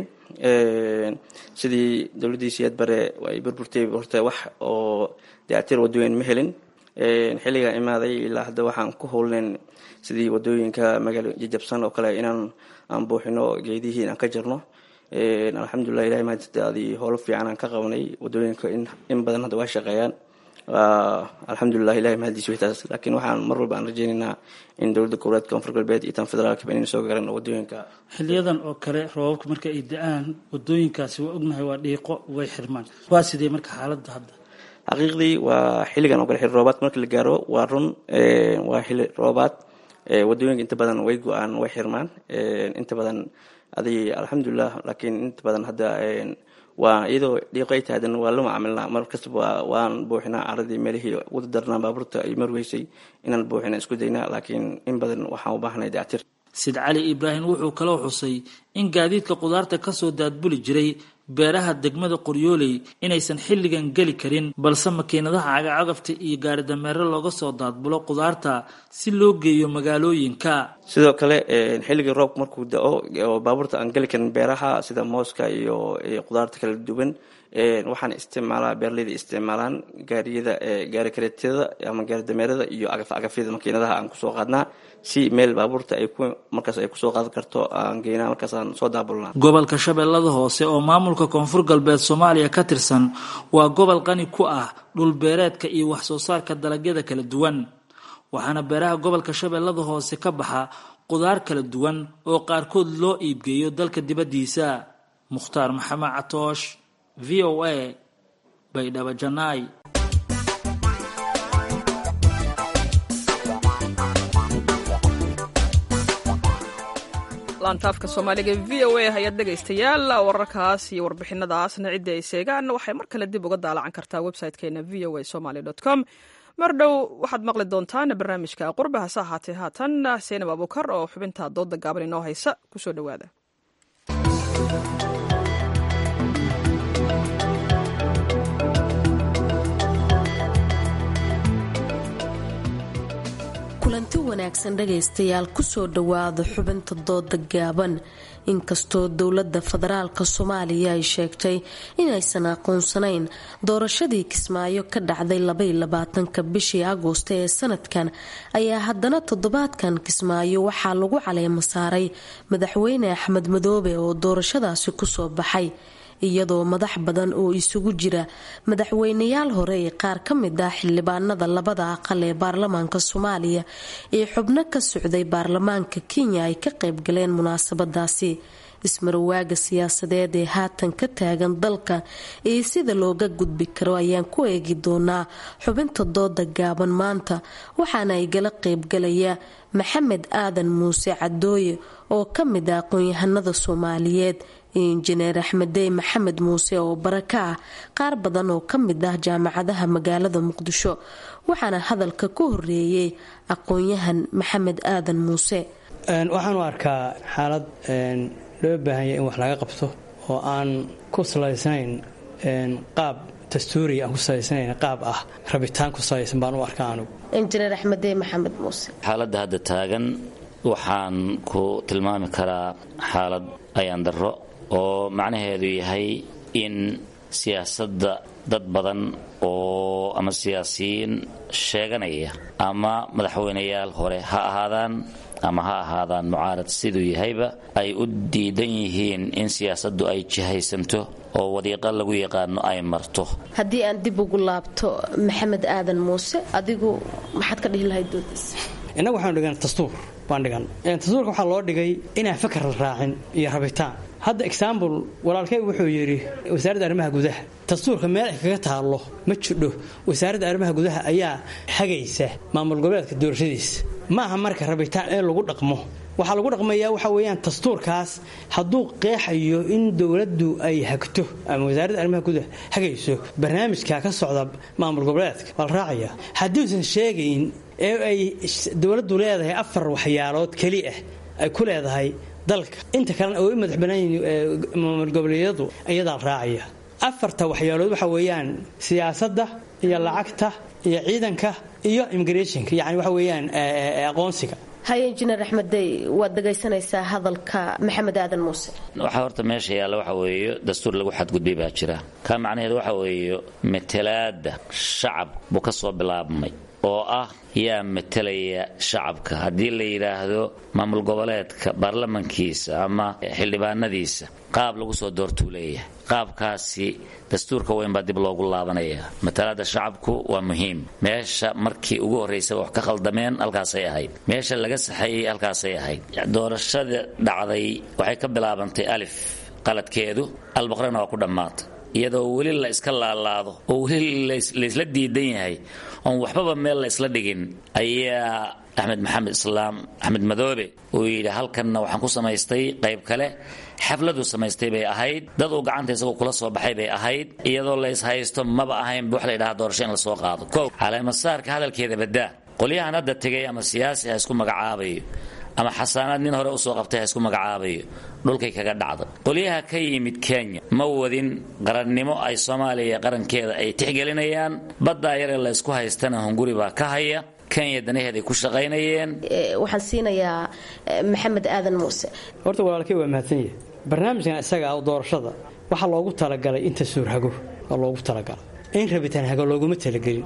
sidii dowladdii siyaad bare ay burburtay horta wax oo dayactir wadooyin ma helin xilligaa imaaday ilaa hadda waxaan ku howlnayn sidii wadooyinka magaalo jajabsan oo kale inaan aan buuxino geedihii inaan ka jarno alxamdulilah ilahay mahadsantaadii howlo fiican aan ka qabanay wadooyinka in badan hadda waa shaqeeyaan alxamdulilah ilahay mahadiis waytaas laakiin waxaan mar walba aan rajeynaynaa in dowladda goboleedka koonfur galbeed iyo tan federaalkaba inayna soo garan wadooyinka xiliyadan oo kale roobabka marka ay da-aan wadooyinkaasi waa ognahay waa dhiiqo way xirmaan waa sidee marka xaaladda hadda xaqiiqdii waa xilligan oo kale xilli roobaad marka la gaaro waa run waa xilli roobaad wadooyinka inta badan way go-aan way xirmaan inta badan adig alxamdulilah laakiin inta badan hadda waa iyadoo dhiiqay tahay haddana waa la macaamilnaa mar kastaba waan buuxinaa caradii meelihii wada darnaa baabuurta ay marweysay inaan buuxina isku daynaa laakiin in badan waxaan u baahnay dactir sid cali ibraahim wuxuu kaloo xusay in gaadiidka qudaarta kasoo daadbuli jiray beeraha degmada qoryooley inaysan xilligan geli karin balse makiinadaha cagacagafta iyo gaaridameere looga soo daadbulo qudaarta si loo geeyo magaalooyinka sidoo kale xilligii roobka markuu da-o oo baabuurta aan geli karin beeraha sida mooska iyo qudaarta kala duwan waxaan isticmaalaa beeraleyda isticmaalaan gaariyada gaari kareetyada ama gaari dameerada iyo agafyada makiinadaha aan kusoo qaadnaa si meel baabuurta ay ku markaas ay kusoo qaadan karto aan geynaa markaasaan soo daabulnaa gobolka shabeellada hoose oo maamulka koonfur galbeed soomaaliya ka tirsan waa gobol qani ku ah dhulbeereedka iyo wax soo saarka dalagyada kala duwan waxaana beeraha gobolka shabeellada hoose ka baxa qudaar kala duwan oo qaarkood loo iibgeeyo dalka dibaddiisa mukhtaar maxamed catoosh v o a baydhabo janaay laantaafka soomaaliga v o a hay-ad dhegaystayaal wararkaas iyo warbixinadaasna cidda ay seegaan waxay mar kale dib uga daalacan kartaa website-keena v o a somaly com mar dhow waxaad maqli doontaan barnaamijka qurba hase ahaatee haatan seenab abuukar oo xubinta dooda gaaban inoo haysa kusoo dhowaada kulanti wanaagsan dhagaystayaal kusoo dhowaada xubinta dooda gaaban inkastoo dowladda federaalk soomaaliya ay sheegtay inaysan aqoonsanayn doorashadii kismaayo ka dhacday labayolabaatanka bishii agoosto ee sanadkan ayaa haddana toddobaadkan kismaayo waxaa lagu caleemo saaray madaxweyne axmed madoobe oo doorashadaasi kusoo baxay iyadoo madax badan oo isugu jira madaxweynayaal hore ee qaar ka mid ah xildhibaanada labada aqal ee baarlamaanka soomaaliya ee xubno ka socday baarlamaanka kenya ay ka qaybgaleen munaasabadaasi ismarawaaga siyaasadeed ee haatan ka taagan dalka iyo sida looga gudbi karo ayaan ku eegi doonaa xubinta dooda gaaban maanta waxaana ay gala qaybgalaya maxamed aadan muuse cadooye oo ka mid ah aqoon-yahanada soomaaliyeed injineer axmedey maxamed muuse oo baraka ah qaar badan oo ka mid ah jaamacadaha magaalada muqdisho waxaana hadalka ku horeeyey aqoon-yahan maxamed aadan muuse waxaan u arkaa xaalad loo baahanya in wax laga qabto oo aan ku salaysnayn qaab dastuuriya aan ku salaysnayn qaab ah rabitaan ku salaysan baan u arkaa anugu injineer axmedey maxamed muuse xaaladda hadda taagan waxaan ku tilmaami karaa xaalad ayaan darro oo macnaheedu yahay in siyaasadda dad badan oo ama siyaasiyiin sheeganaya ama madaxweynayaal hore ha ahaadaan ama ha ahaadaan mucaarad siduu yahayba ay u diidan yihiin in siyaasaddu ay jihaysanto oo wadiiqa lagu yaqaano ay marto haddii aan dib ugu laabto maxamed aadan muuse adigu maxaad ka dhihi lahayd doodiisa innagu waxaanu dhigan dastuur baan dhigan dastuurka waxaa loo dhigay inaan fakar la raacin iyo rabitaan hadda exaambul walaalkay wuxuu yidhi wasaaradda arrimaha gudaha dastuurka meel ay kaga taallo ma jidho wasaaradda arrimaha gudaha ayaa hagaysa maamul goboleedka doorashadiisa ma aha marka rabitaan in lagu dhaqmo waxaa lagu dhaqmayaa waxa weeyaan dastuurkaas hadduu qeexayo in dowladdu ay hagto ama wasaaradda arrimaha gudaha hagayso barnaamijka ka socda maamul goboleedka waa la raacaya hadduusan sheegayn ee ay dowladdu leedahay afar waxyaalood keli ah ay ku leedahay dalka inta kalena oo u madax banaanyihin maamul goboleedyadu iyadaa raacaya afarta waxyaalood waxa weeyaan siyaasadda iyo lacagta iyo ciidanka iyo immigrationka yani waxa weeyaan aqoonsiga haye injineer axmedey waad dhagaysanaysaa hadalka maxamed aadan muuse waxaa horta meesha yaalla waxa weeye dastuur lagu xadgudbay baa jira kaa macnaheedu waxa weeye matalaadda shacab buu ka soo bilaabmay oo ah yaa matalaya shacabka haddii la yidhaahdo maamul goboleedka baarlamankiisa ama xildhibaanadiisa qaab lagu soo doortuu leeyahay qaabkaasi dastuurka weyn baa dib loogu laabanaya matalaada shacabku waa muhiim meesha markii ugu horraysaba wax ka khaldameen halkaasay ahayd meesha laga saxeeyey halkaasay ahayd doorashada dhacday waxay ka bilaabantay alif qaladkeedu albaqrana waa ku dhammaatay iyadoo weli la iska laalaado oo weli laysla diidan yahay oon waxbaba meel la isla dhigin ayaa axmed maxamed islaam axmed madoobe uu yidhi halkanna waxaan ku samaystay qayb kale xafladuu samaystay bay ahayd dad uu gacanta isagoo kula soo baxay bay ahayd iyadoo la ishaysto maba ahayn wax la yidhaha doorasho in la soo qaado kow caleemasaarka hadalkeeda badaa qolyahan hadda tegay ama siyaasi ha isku magacaabayo ama xasaanaad nin hore usoo qabtay ha isku magacaabayo dhulkay kaga dhacda qolyaha ka yimid kenya ma wadin qarannimo ay soomaaliya qarankeeda ay tixgelinayaan baddaa yaree la ysku haystana hunguri baa ka haya kenya danaheeday ku shaqaynayeen waxaan siinayaa maxamed aadan muuse horta walaalkay waa mahadsan yahay barnaamijkan isaga ah doorashada waxaa loogu talagalay inta suurhago oo loogu talagalay in rabitaan hago looguma talagelin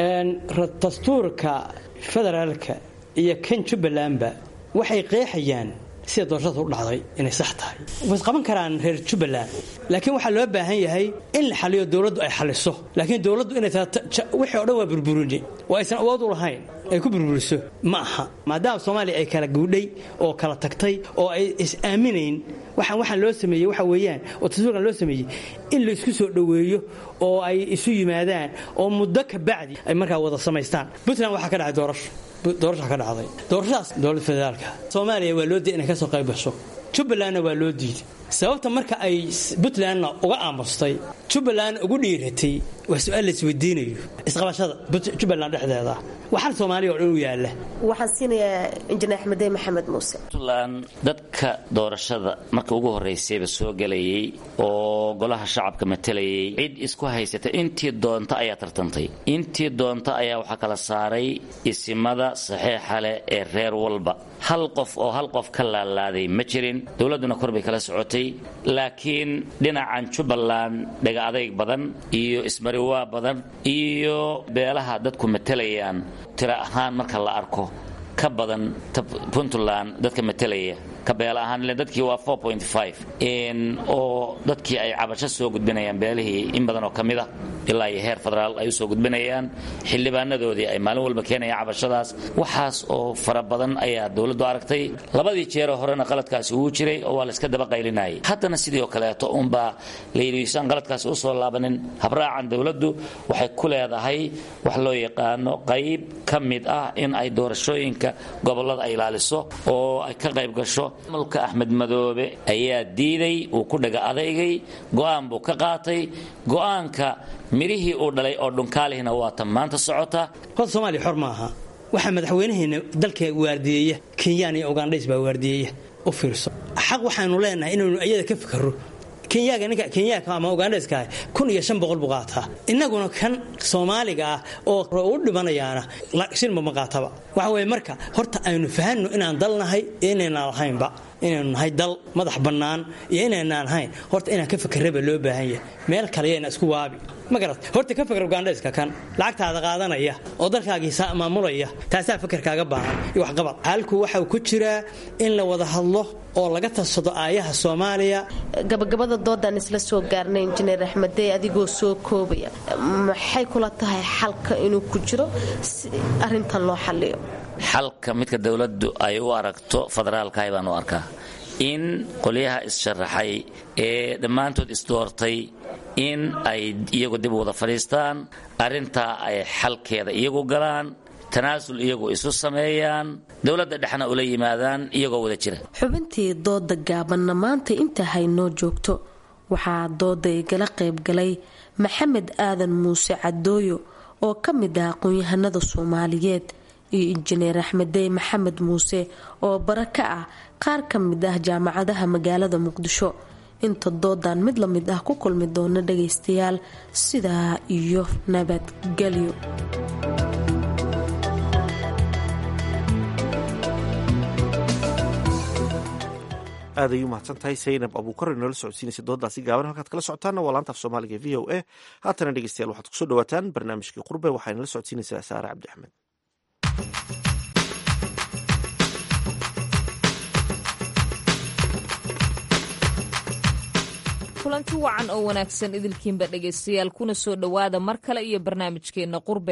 dastuurka federaalka iyo kan jubbalandba waxay qeexayaan sida doorashada u dhacday inay sax tahay way qaban karaan reer jubbaland laakiin waxaa loo baahan yahay in la xaliyo dowladdu ay xaliso laakiin dowladdu inay wixii o dhan waa burburini oo aysan awood u lahayn ay ku burburiso ma aha maadaama soomaaliya ay kala guudhay oo kala tagtay oo ay is-aaminayn waxaan waxaan loo sameeyey waxa weeyaan oo tasuurkan loo sameeyey in la isku soo dhoweeyo oo ay isu yimaadaan oo muddo ka bacdi ay markaa wada samaystaan puntland waxaa ka dhacay doorasho doorasha ka dhacday doorashadaas dowladda federaalka soomaaliya waa loo diiday inay ka soo qayb gasho jubbalandna waa loo diiday sababta marka ay puntlandna uga aamustay jubbalandna ugu dhiiratay waa su-aal la isweydiinayo isqabashada jubbaland dhexdeeda waxaan soomaaliya oo dhan u yaalla waxaan siinayaa injineer axmedey maxamed muuse puntland dadka doorashada marka ugu horraysayba soo gelayay oo golaha shacabka matalayay cid isku haysata intii doonta ayaa tartantay intii doonta ayaa waxaa kala saaray isimada saxiixa leh ee reer walba hal qof oo hal qof ka laalaaday ma jirin dowladduna kor bay kala socotay laakiin dhinacan jubbaland dhega adayg badan iyo ismariwaa badan iyo beelaha dadku matalayaan tiro ahaan marka la arko ka badan puntland dadka matalaya ka beel ahaan ile dadkii waa oo dadkii ay cabasho soo gudbinayaan beelihii in badan oo ka mid a ilaa iyo heer federaal ay usoo gudbinayaan xildhibaanadoodii ay maalin walba keenayaan cabashadaas waxaas oo fara badan ayaa dowladdu aragtay labadii jeeroo horena qaladkaasi uu jiray oo waa la iska daba qaylinayay haddana sidii oo kaleeto unbaa layidhiisaan qaladkaasi usoo laabanin habraacan dowladdu waxay ku leedahay wax loo yaqaano qayb ka mid ah in ay doorashooyinka gobollada ay ilaaliso oo ay ka qayb gasho malka axmed madoobe ayaa diiday uu ku dhaga adaygay go'aan buu ka qaatay go'aanka midhihii uu dhalay oo dhunkaalihina waa tan maanta socota horta soomaaliya xor maaha waxaa madaxweynaheena dalka waardiyeeya kenyaan iyo ugandhays baa waardiyeeya u fiirso xaq waxaanu leenahay inaynu iyada ka fikirro kenyaga ninka kenyaaka ama ugandhayska ah kun iyo shan boqol buu qaataa innaguna kan soomaaliga ah oo u dhimanayaana shilma ma qaataba waxa weeye marka horta aynu fahanno inaan dal nahay iyo inaynaan lahaynba inaynu nahay dal madax bannaan iyo inaynaan lahayn horta inaan ka fakerraba loo baahan yahay meel kale yayna isku waabi ma garat horta ka fakar ugandhayska kan lacagtaada qaadanaya oo dalkaagii maamulaya taasaa fakarkaaga baahan iyo waxqabad halku waxau ku jiraa in la wada hadlo oo laga tadsado aayaha soomaaliya gabagabada doodaan isla soo gaarnay injineer axmedey adigoo soo koobaya maxay kula tahay xalka inuu ku jiro si arintan loo xaliyo xalka midka dowladdu ay u aragto federaalkahay baan u arkaa in qolyaha is-sharaxay ee dhammaantood isdoortay in ay iyagu dib wada fadhiistaan arrintaa ay xalkeeda iyagu galaan tanaasul iyagu isu sameeyaan dowladda dhexna ula yimaadaan iyagoo wada jira xubintii dooda gaabanna maanta inta haynoo joogto waxaa dooda igala qaybgalay maxamed aadan muuse cadooyo oo ka mid ah aqoon-yahanada soomaaliyeed iyo injineer axmedey maxamed muuse oo bara ka ah qaar ka mid ah jaamacadaha magaalada muqdisho inta doodan mid la mid ah ku kulmi doona dhagaystayaal sidaa iyo nabadgelyo aad ay u mahadsan tahay saynab abuukar inoola socodsiinaysa dooddaasi gaaban halkaad kala socotaanna waa laanta af soomaaliga e v o a haatana dhegeystayaal waxaad kusoo dhawaataan barnaamijkii qurbe waxaa inala socodsiinaysaa saare cabdi axmed kulanti wacan oo wanaagsan idilkiinba dhegaystayaal kuna soo dhowaada mar kale iyo barnaamijkeenna qurbe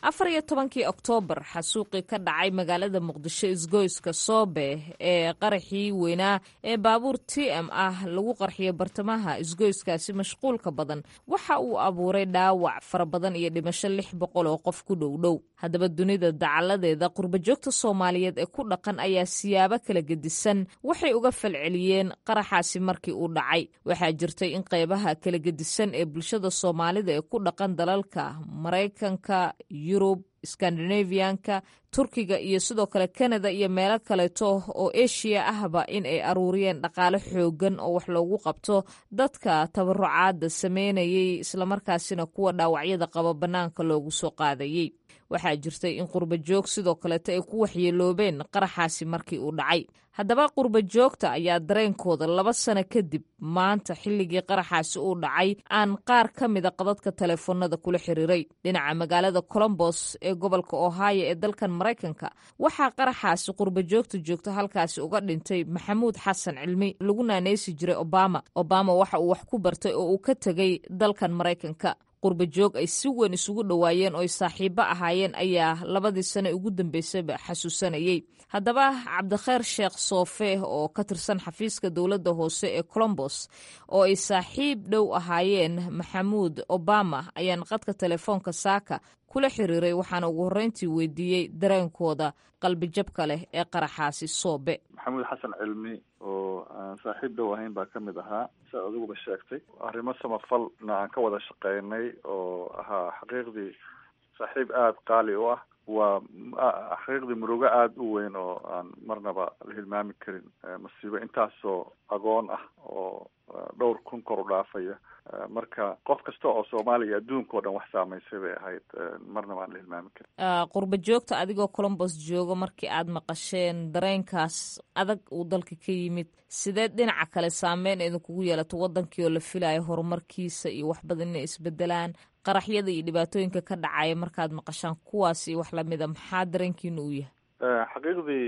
afar iyo tobankii oktoobar xasuuqii ka dhacay magaalada muqdisho isgoyska soobe ee qaraxii weynaa ee baabuur t m ah lagu qarxiyay bartamaha isgoyskaasi mashquulka badan waxa uu abuuray dhaawac fara badan iyo dhimasho lix boqol oo qof ku dhow dhow haddaba dunida dacaladeeda qurbajoogta soomaaliyeed ee ku dhaqan ayaa siyaabo kala gedisan waxay uga falceliyeen qaraxaasi markii uu dhacay waxaa jirtay in qeybaha kala gedisan ee bulshada soomaalida ee ku dhaqan dalalka maraykanka yurub skandinavianka turkiga iyo sidoo kale kanada iyo meelo kaleeto oo eshiya ahba in ay aruuriyeen dhaqaale xoogan oo wax loogu qabto dadka tabarucaada sameynayay islamarkaasina kuwa dhaawacyada qaba bannaanka loogu soo qaadayey waxaa jirtay in qurbajoog sidoo kaleeto ay ku waxyeeloobeen qaraxaasi markii uu dhacay haddaba qurbajoogta ayaa dareenkooda laba sano kadib maanta xilligii qaraxaasi uu dhacay aan qaar ka mida qadadka teleefoonada kula xiriiray dhinaca magaalada colombos ee gobolka ohio ee dalkan maraykanka waxaa qaraxaasi qurbajoogta joogta halkaasi uga dhintay maxamuud xasan cilmi lagu naaneysi jiray obama obama waxa uu wax ku bartay oo uu ka tegay dalkan maraykanka qurbajoog ay si weyn isugu dhowaayeen oo ay saaxiibo ahaayeen ayaa labadii sane ugu dambeysayba xasuusanayey haddaba cabdikheer sheekh soofe oo ka tirsan xafiiska dowladda hoose ee colombos oo ay saaxiib dhow ahaayeen maxamuud obama ayaan qadka telefoonka saaka kula xiriiray waxaana ugu horreyntii weydiiyey dareenkooda qalbijabka leh ee qaraxaasi soobe maxamuud xasan cilmi oo aan saaxiib dhow ahayn baa ka mid ahaa siaad adiguba sheegtay arrimo samafalna aan ka wada shaqeynay oo ahaa xaqiiqdii saaxiib aada qaali u ah waa xaqiiqdii murugo aada u weyn oo aan marnaba la hilmaami karin masiibo intaasoo agoon ah oo dhowr kun kor u dhaafaya marka qof kasta oo soomaaliya adduunka o dhan wax saamaysay bay ahayd marnaba aan la hilmaami karin qurba joogta adigoo colombos jooga markii aad maqasheen dareenkaas adag uu dalka ka yimid sideed dhinaca kale saameyn idinkugu yeelato wadankii oo la filayo horumarkiisa iyo wax badan inay isbedelaan qaraxyada iyo dhibaatooyinka ka dhacaya markaad maqashaan kuwaas iyo wax lamida maxaa dareenkiina uu yahay xaqiiqdii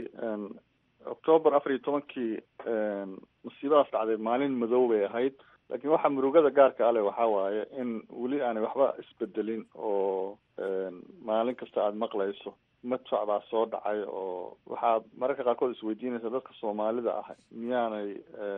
octoobar afar iyo tobankii masiibadaas dhacday maalin madow bay ahayd laakiin waxaa murugada gaarka ale waxaa waaye in weli aanay waxba isbedelin oo maalin kasta aada maqlayso madfac baa soo dhacay oo waxaad mararka qaarkood isweydiinaysa dadka soomaalida ah miyaanay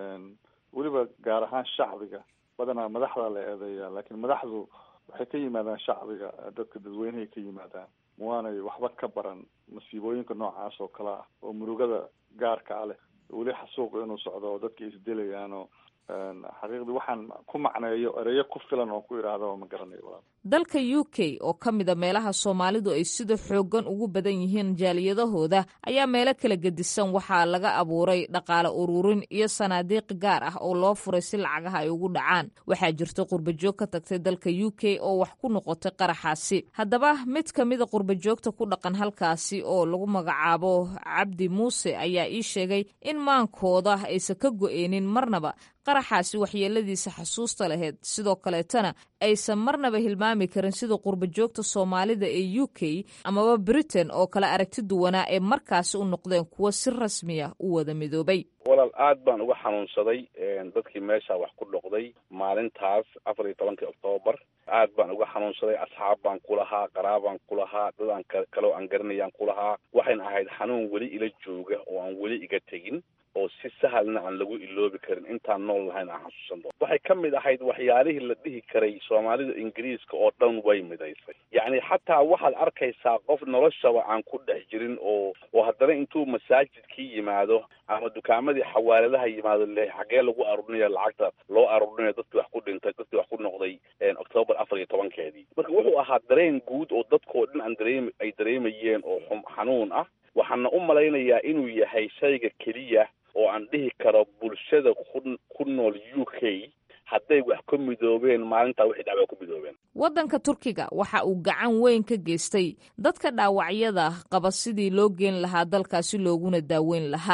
weliba gaar ahaan shacbiga badanaa madaxda la eedeeyaa laakiin madaxdu waxay ka yimaadaan shacbiga dadka dadweynehay ka yimaadaan waanay waxba ka baran masiibooyinka noocaas oo kale ah oo murugada gaarka a leh weli xasuuqu inuu socdo oo dadka isdilayaan oo xaqiiqdii waxaan ku macneeyo ereyo ku filan oo ku idhaahda ma garanayo walaal dalka u k oo ka mida meelaha soomaalidu ay sida xooggan ugu badan yihiin jaaliyadahooda ayaa meelo kala gedisan waxaa laga abuuray dhaqaale ururin iyo sanaadiiq gaar ah oo loo furay si lacagaha ay ugu dhacaan waxaa jirta qurbajoog ka tagtay dalka u k oo wax ku noqotay qaraxaasi haddaba mid ka mida qurbajoogta ku dhaqan halkaasi oo lagu magacaabo cabdi muuse ayaa ii sheegay in maankooda aysan ka go-eynin marnaba qaraxaasi waxyeeladiisa xasuusta laheyd sidoo kaleetana aysan marnaba hilmaami karin sida qurbajoogta soomaalida ee u k amaba britain oo kale aragti duwanaa ee markaasi u noqdeen kuwo si rasmiya u wada midoobay walaal aad baan uga xanuunsaday dadkii meesha wax ku dhoqday maalintaas afar iyo tobankii oktoobar aad baan uga xanuunsaday asxaab baan ku lahaa qaraabaan ku lahaa dad aan kaleo aan garanayaan ku lahaa waxayna ahayd xanuun weli ila jooga oo aan weli iga tegin oo si sahalna aan lagu iloobi karin intaan nool lahayn aan xasuusan doono waxay ka mid ahayd waxyaalihii la dhihi karay soomaalida ingiriiska oo dhan way midaysay yacni xataa waxaad arkaysaa qof noloshaba aan ku dhex jirin oo oo haddana intuu masaajidkii yimaado ama dukaamadii xawaaladaha yimaado le xaggee lagu arurinaya lacagta loo arurinaya dadkii wax ku dhintay dadkii wax ku noqday octoobar afar iyo tobankeedii marka wuxuu ahaa dareen guud oo dadkao dhan aan dareem ay dareemayeen oo xanuun ah waxaana u malaynayaa inuu yahay shayga keliya oo aan dhihi karo bulshada ku ku nool u k hadday wax ka midoobeen maalintaa wixii dhacba ku midoobeen waddanka turkiga waxa uu gacan weyn ka geystay dadka dhaawacyada qaba sidii loo geen lahaa dalkaasi looguna daaweyn lahaa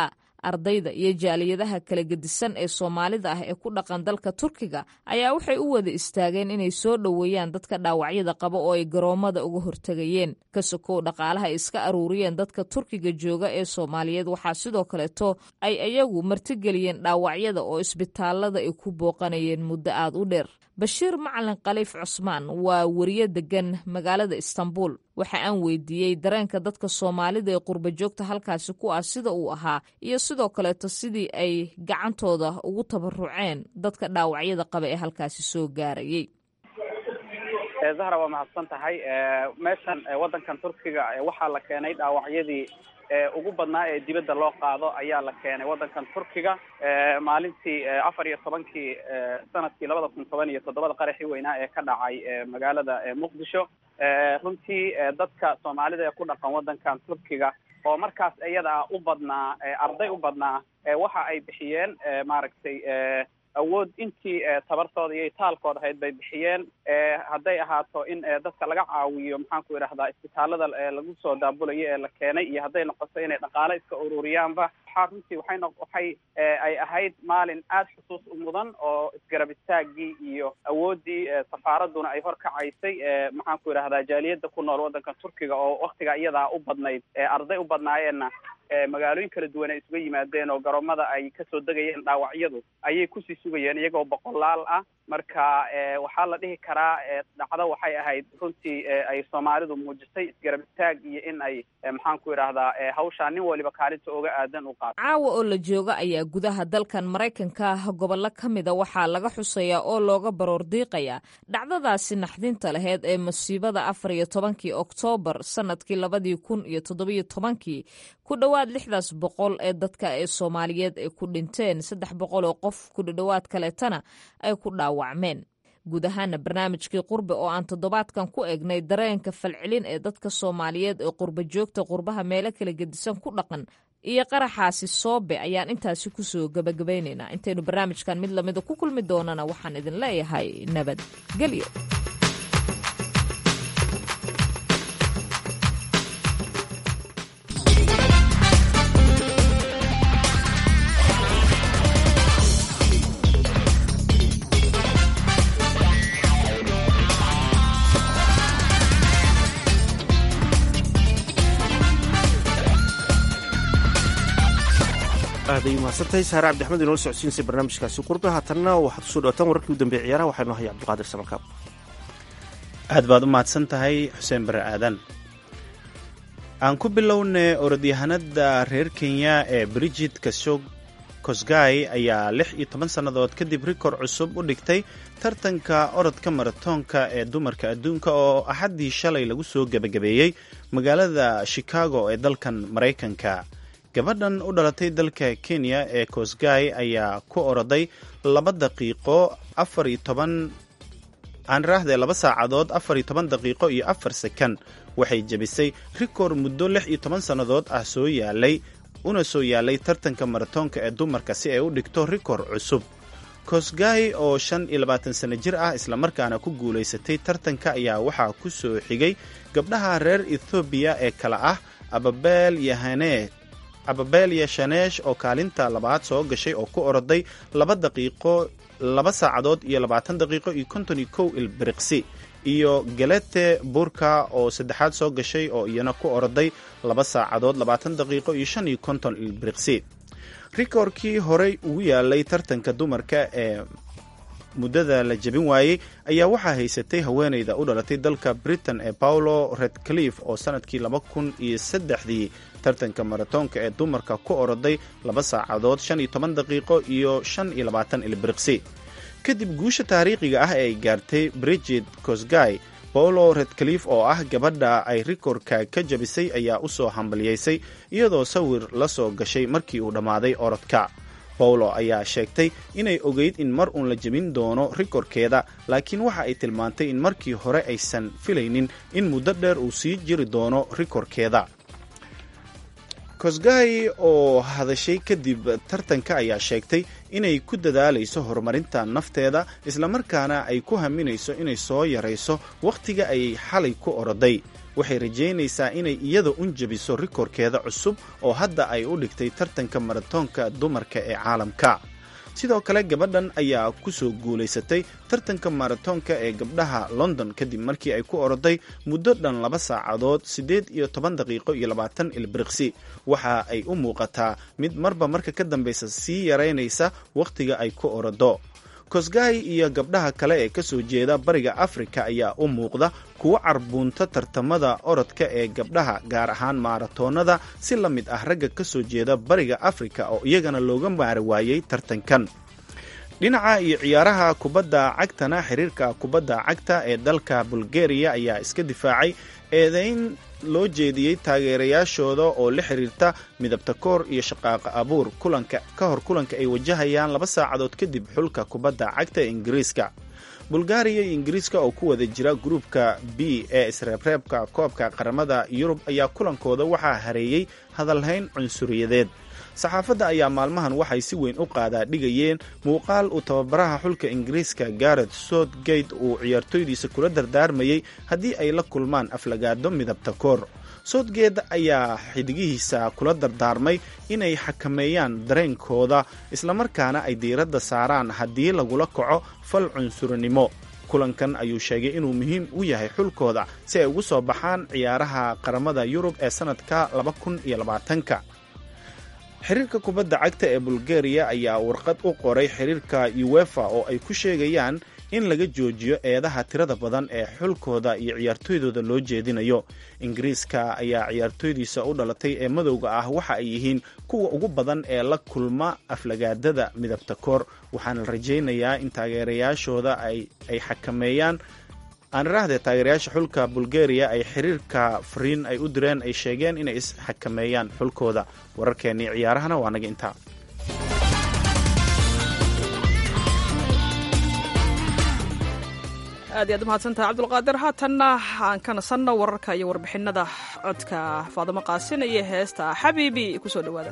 ardayda iyo jaaliyadaha kala gedisan ee soomaalida ah ee ku dhaqan dalka turkiga ayaa waxay u wada istaageen inay soo dhoweeyaan dadka dhaawacyada qaba oo ay garoomada uga hortegayeen ka sokow dhaqaalaha ay iska aruuriyeen dadka turkiga jooga ee soomaaliyeed waxaa sidoo kaleeto ay iyagu martigeliyeen dhaawacyada oo isbitaalada ay ku booqanayeen muddo aad u dheer bashiir macalin khaliif cusmaan waa weriye degan magaalada istanbul waxa aan weydiiyey dareenka dadka soomaalida ee qurba joogta halkaasi ku ah sida uu ahaa iyo sidoo kaleeto sidii ay gacantooda ugu tabaruceen dadka dhaawacyada qaba ee halkaasi soo gaarayay zahra waa mahadsan tahay meeshan waddankan turkiga waxaa la keenay dhaawacyadii ugu badnaa ee dibadda loo qaado ayaa la keenay waddankan turkiga maalintii afar iyo tobankii sanadkii labada kun toban iyo toddobada qaraxii weynaa ee ka dhacay magaalada muqdisho runtii dadka soomaalida ee ku dhaqan waddankan turkiga oo markaas iyada ah u badnaa arday u badnaa waxa ay bixiyeen maaragtay awood intii tabartooda iyo taalkooda ahayd bay bixiyeen hadday ahaato in dadka laga caawiyo maxaan ku idhahdaa isbitaalada lagu soo daabulayo ee la keenay iyo hadday noqoto inay dhaqaale iska ururiyaanba waxaa runtii waxay no waxay ay ahayd maalin aada xusuus u mudan oo isgarab istaagii iyo awooddii safaaraduna ay horkacaysay maxaan ku idhahdaa jaaliyadda ku nool waddanka turkiga oo waktiga iyadaa u badnayd arday u badnaayeenna magaalooyin kala duwan ay isuga yimaadeen oo garoomada ay kasoo degayeen dhaawacyadu ayay kusii sugayeen iyagoo boqolaal ah marka waxaa la dhihi karaa dhacdo waxay ahayd runtii ay soomaalidu muujisay isgarab istaag iyo in ay maxaan ku idhahdaa hawshaa nin waliba kaalinta oga aadan u qaato caawa oo la jooga ayaa gudaha dalkan maraykanka gobollo ka mida waxaa laga xusayaa oo looga baroor diiqayaa dhacdadaasi naxdinta laheyd ee masiibada afar iyo tobankii oktoobar sanadkii labadii kun iyo toddobiyo tobankii ku dhowaad lixdaas boqol ee dadka ee soomaaliyeed ay ku dhinteen saddex boqol oo qof ku dhadhowaad kaleetana ay ku dhaawacmeen guud ahaana barnaamijkii qurbe oo aan toddobaadkan ku eegnay dareenka falcelin ee dadka soomaaliyeed ee qurba joogta qurbaha meelo kala gedisan ku dhaqan iyo qaraxaasi soobe ayaan intaasi kusoo gabagabaynaynaa intaynu barnaamijkan mid lamida ku kulmi doonana waxaan idin leeyahay nabadgelyo aaday mahadsantahay saare cabdixmed inoo socodsiinaysa barnaamijkaasi qurbe haatanna waxaad kusoo dhawataan wararkii u dambeeyay ciyaaraha waxaa inoo haya cabdiqaadir samalkaab aad baad u mahadsan tahay xuseen bare aadan aan ku bilownay orodyahanada reer kenya ee brigid kosgay ayaa lix iyo toban sannadood kadib rikoor cusub u dhigtay tartanka orodka maratoonka ee dumarka adduunka oo axaddii shalay lagu soo gebagabeeyey magaalada chicago ee dalkan maraykanka gabadhan u dhalatay dalka kenya ee kosgay ayaa ku oroday laba daqiiqo afar iyo toban aan raahdee laba saacadood afar iyo toban daqiiqo iyo afar sekan waxay jebisay rikoor muddo lix iyo toban sannadood ah soo yaalay una soo yaalay tartanka maratoonka ee dumarka si ay u dhigto rikoor cusub kosgay oo shan iyo labaatan sano jir ah islamarkaana ku guulaysatay tartanka ayaa waxaa ku soo xigay gabdhaha reer ethoobiya ee kale ah ababeel yahane ababelya shaneesh oo kaalinta labaad soo gashay oo ku oroday laba daqiiqo laba saacadood iyo labaatan daqiiqo iyo konton iyo kow ilbiriqsi iyo galete burka oo saddexaad soo gashay oo iyana ku oroday laba saacadood labaatan daqiiqo iyo shan iyo konton ilbiriqsi rikoorkii horey ugu yaalay tartanka dumarka ee muddada la jebin waayey ayaa waxaa haysatay haweeneyda u dhalatay dalka britain ee paulo redcliff oo sanadkii laba kun iyo saddexdii tartanka maratoonka ee dumarka ku oroday laba saacadood shan iyo toban daqiiqo iyo shan iyo labaatan ilbiriqsi kadib guusha taariikhiga ah ee ay gaartay brigid kosgay paulo redcliff oo ah gabadha ay rikoorka ka jabisay ayaa u soo hambaliyeysay iyadoo sawir la soo gashay markii uu dhammaaday orodka bawlo ayaa sheegtay inay ogeyd in mar uun la jebin doono rikoorkeeda laakiin waxa ay tilmaantay in markii hore aysan filaynin in muddo dheer uu sii jiri doono rikoorkeeda kosgay oo hadashay kadib tartanka ayaa sheegtay inay ku dadaalayso horumarinta nafteeda islamarkaana ay ku haminayso inay soo yarayso wakhtiga ay xalay ku oroday waxay rajaynaysaa inay iyada un jebiso rikoorkeeda cusub oo hadda ay u dhigtay tartanka maratoonka dumarka ee caalamka sidoo kale gabadhan ayaa ku soo guulaysatay tartanka maratoonka ee gabdhaha london kadib markii ay ku oroday muddo dhan laba saacadood siddeed iyo toban daqiiqo iyo labaatan ilbiriqsi waxa ay u muuqataa mid marba marka ka dambaysa sii yaraynaysa wakhtiga ay ku orodo kosgay iyo gabdhaha kale ee ka soo jeeda bariga afrika ayaa u muuqda kuwo carbuunta tartamada orodka ee gabdhaha gaar ahaan maaratoonada si la mid ah ragga ka soo jeeda bariga afrika oo iyagana looga maari waayey tartankan dhinaca iyo ciyaaraha kubadda cagtana xiriirka kubadda cagta ee dalka bulgariya ayaa iska difaacay eedayn loo jeediyey taageerayaashooda oo la xiriirta midabta koor iyo shaqaaqa abuur kulanka ka hor kulanka ay wajahayaan laba saacadood kadib xulka kubadda cagta ee ingiriiska bulgaariya iyo ingiriiska oo ku wada jira gruupka b ee isreebreebka koobka qaramada yurub ayaa kulankooda waxaa hareeyey hadalhayn cunsuriyadeed saxaafadda ayaa maalmahan waxay si weyn u qaadaa dhigayeen muuqaal uu tababaraha xulka ingiriiska garet southgate uu ciyaartoydiisa kula dardaarmayey haddii ay la kulmaan aflagaado midabta koor southgate ayaa xidigihiisa kula dardaarmay inay xakameeyaan dareenkooda islamarkaana ay diiradda saaraan haddii lagula kaco fal cunsurinimo kulankan ayuu sheegay inuu muhiim u yahay xulkooda si ay ugu soo baxaan ciyaaraha qaramada yurub ee sannadka ka xiriirka kubadda cagta ee bulgariya ayaa warqad u qoray xiriirka uwefa oo ay ku sheegayaan in laga joojiyo eedaha tirada badan ee xulkooda iyo ciyaartoydooda loo jeedinayo ingiriiska ayaa ciyaartoydiisa u dhalatay ee madowga ah waxa ay yihiin kuwa ugu badan ee la kulma aflagaadada midabta koor waxaana la rajaynayaa in taageerayaashooda ay xakameeyaan aan iraahdee taageerayaasha xulka bulgariya ay xiriirka fariin ay u direen ay sheegeen inay isxakameeyaan xulkooda wararkeennii ciyaarahana waa naga intaa aad iyaad umahadsantaha cabdulqaadir haatanna aan ka nasanno wararka iyo warbixinada codka faadimo qaasin iyo heesta xabiibi kusoo dhowaada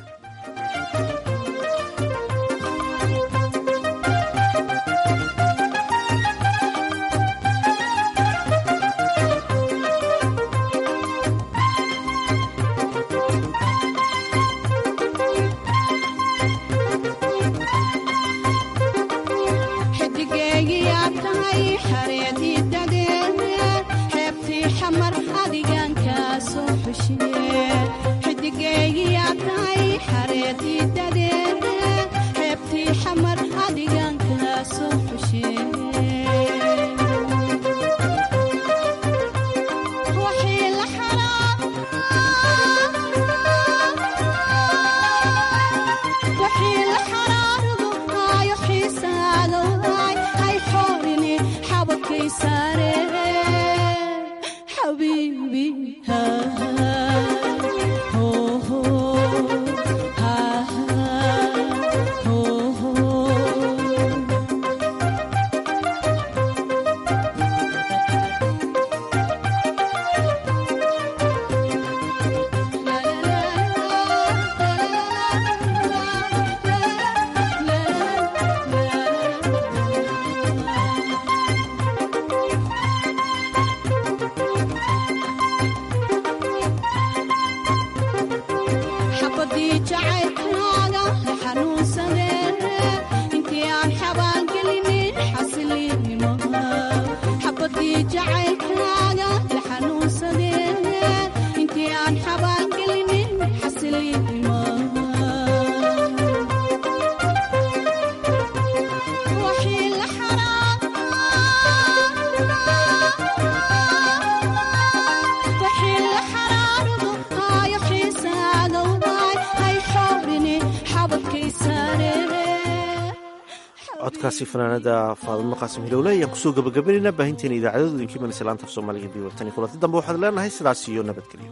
codkaasi fanaanada faadimo qaasim hilowle ayaan kusoo gabagabaynayna baahinteena idaacadooda idinkii manaysa laanta af soomaaliga b watani kulanti dambe waxaad leenahay sidaas iyo nabadgelyo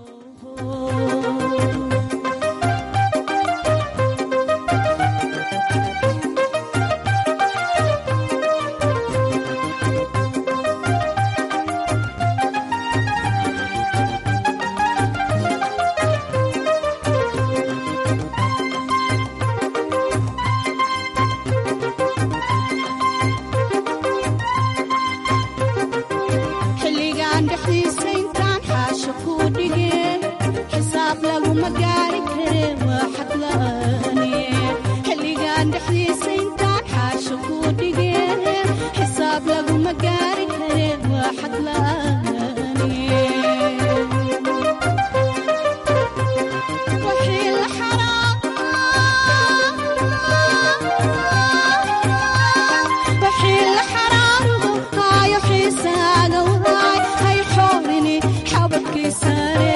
xilligaan dhexdiisa intaan xaasho ku laguma gaari kare waa xadlaani xilligan dhexdiisa intaan xaasho ku dhigee xisaab laguma gaari kare waa xadlaani wixii la wixii la xaraarudo haayo xiisaaga waay hay xoorini xabadkiisane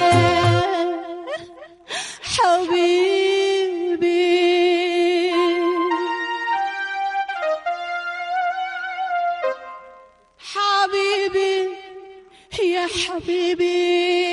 xabiibi xabiibi ya xabiibi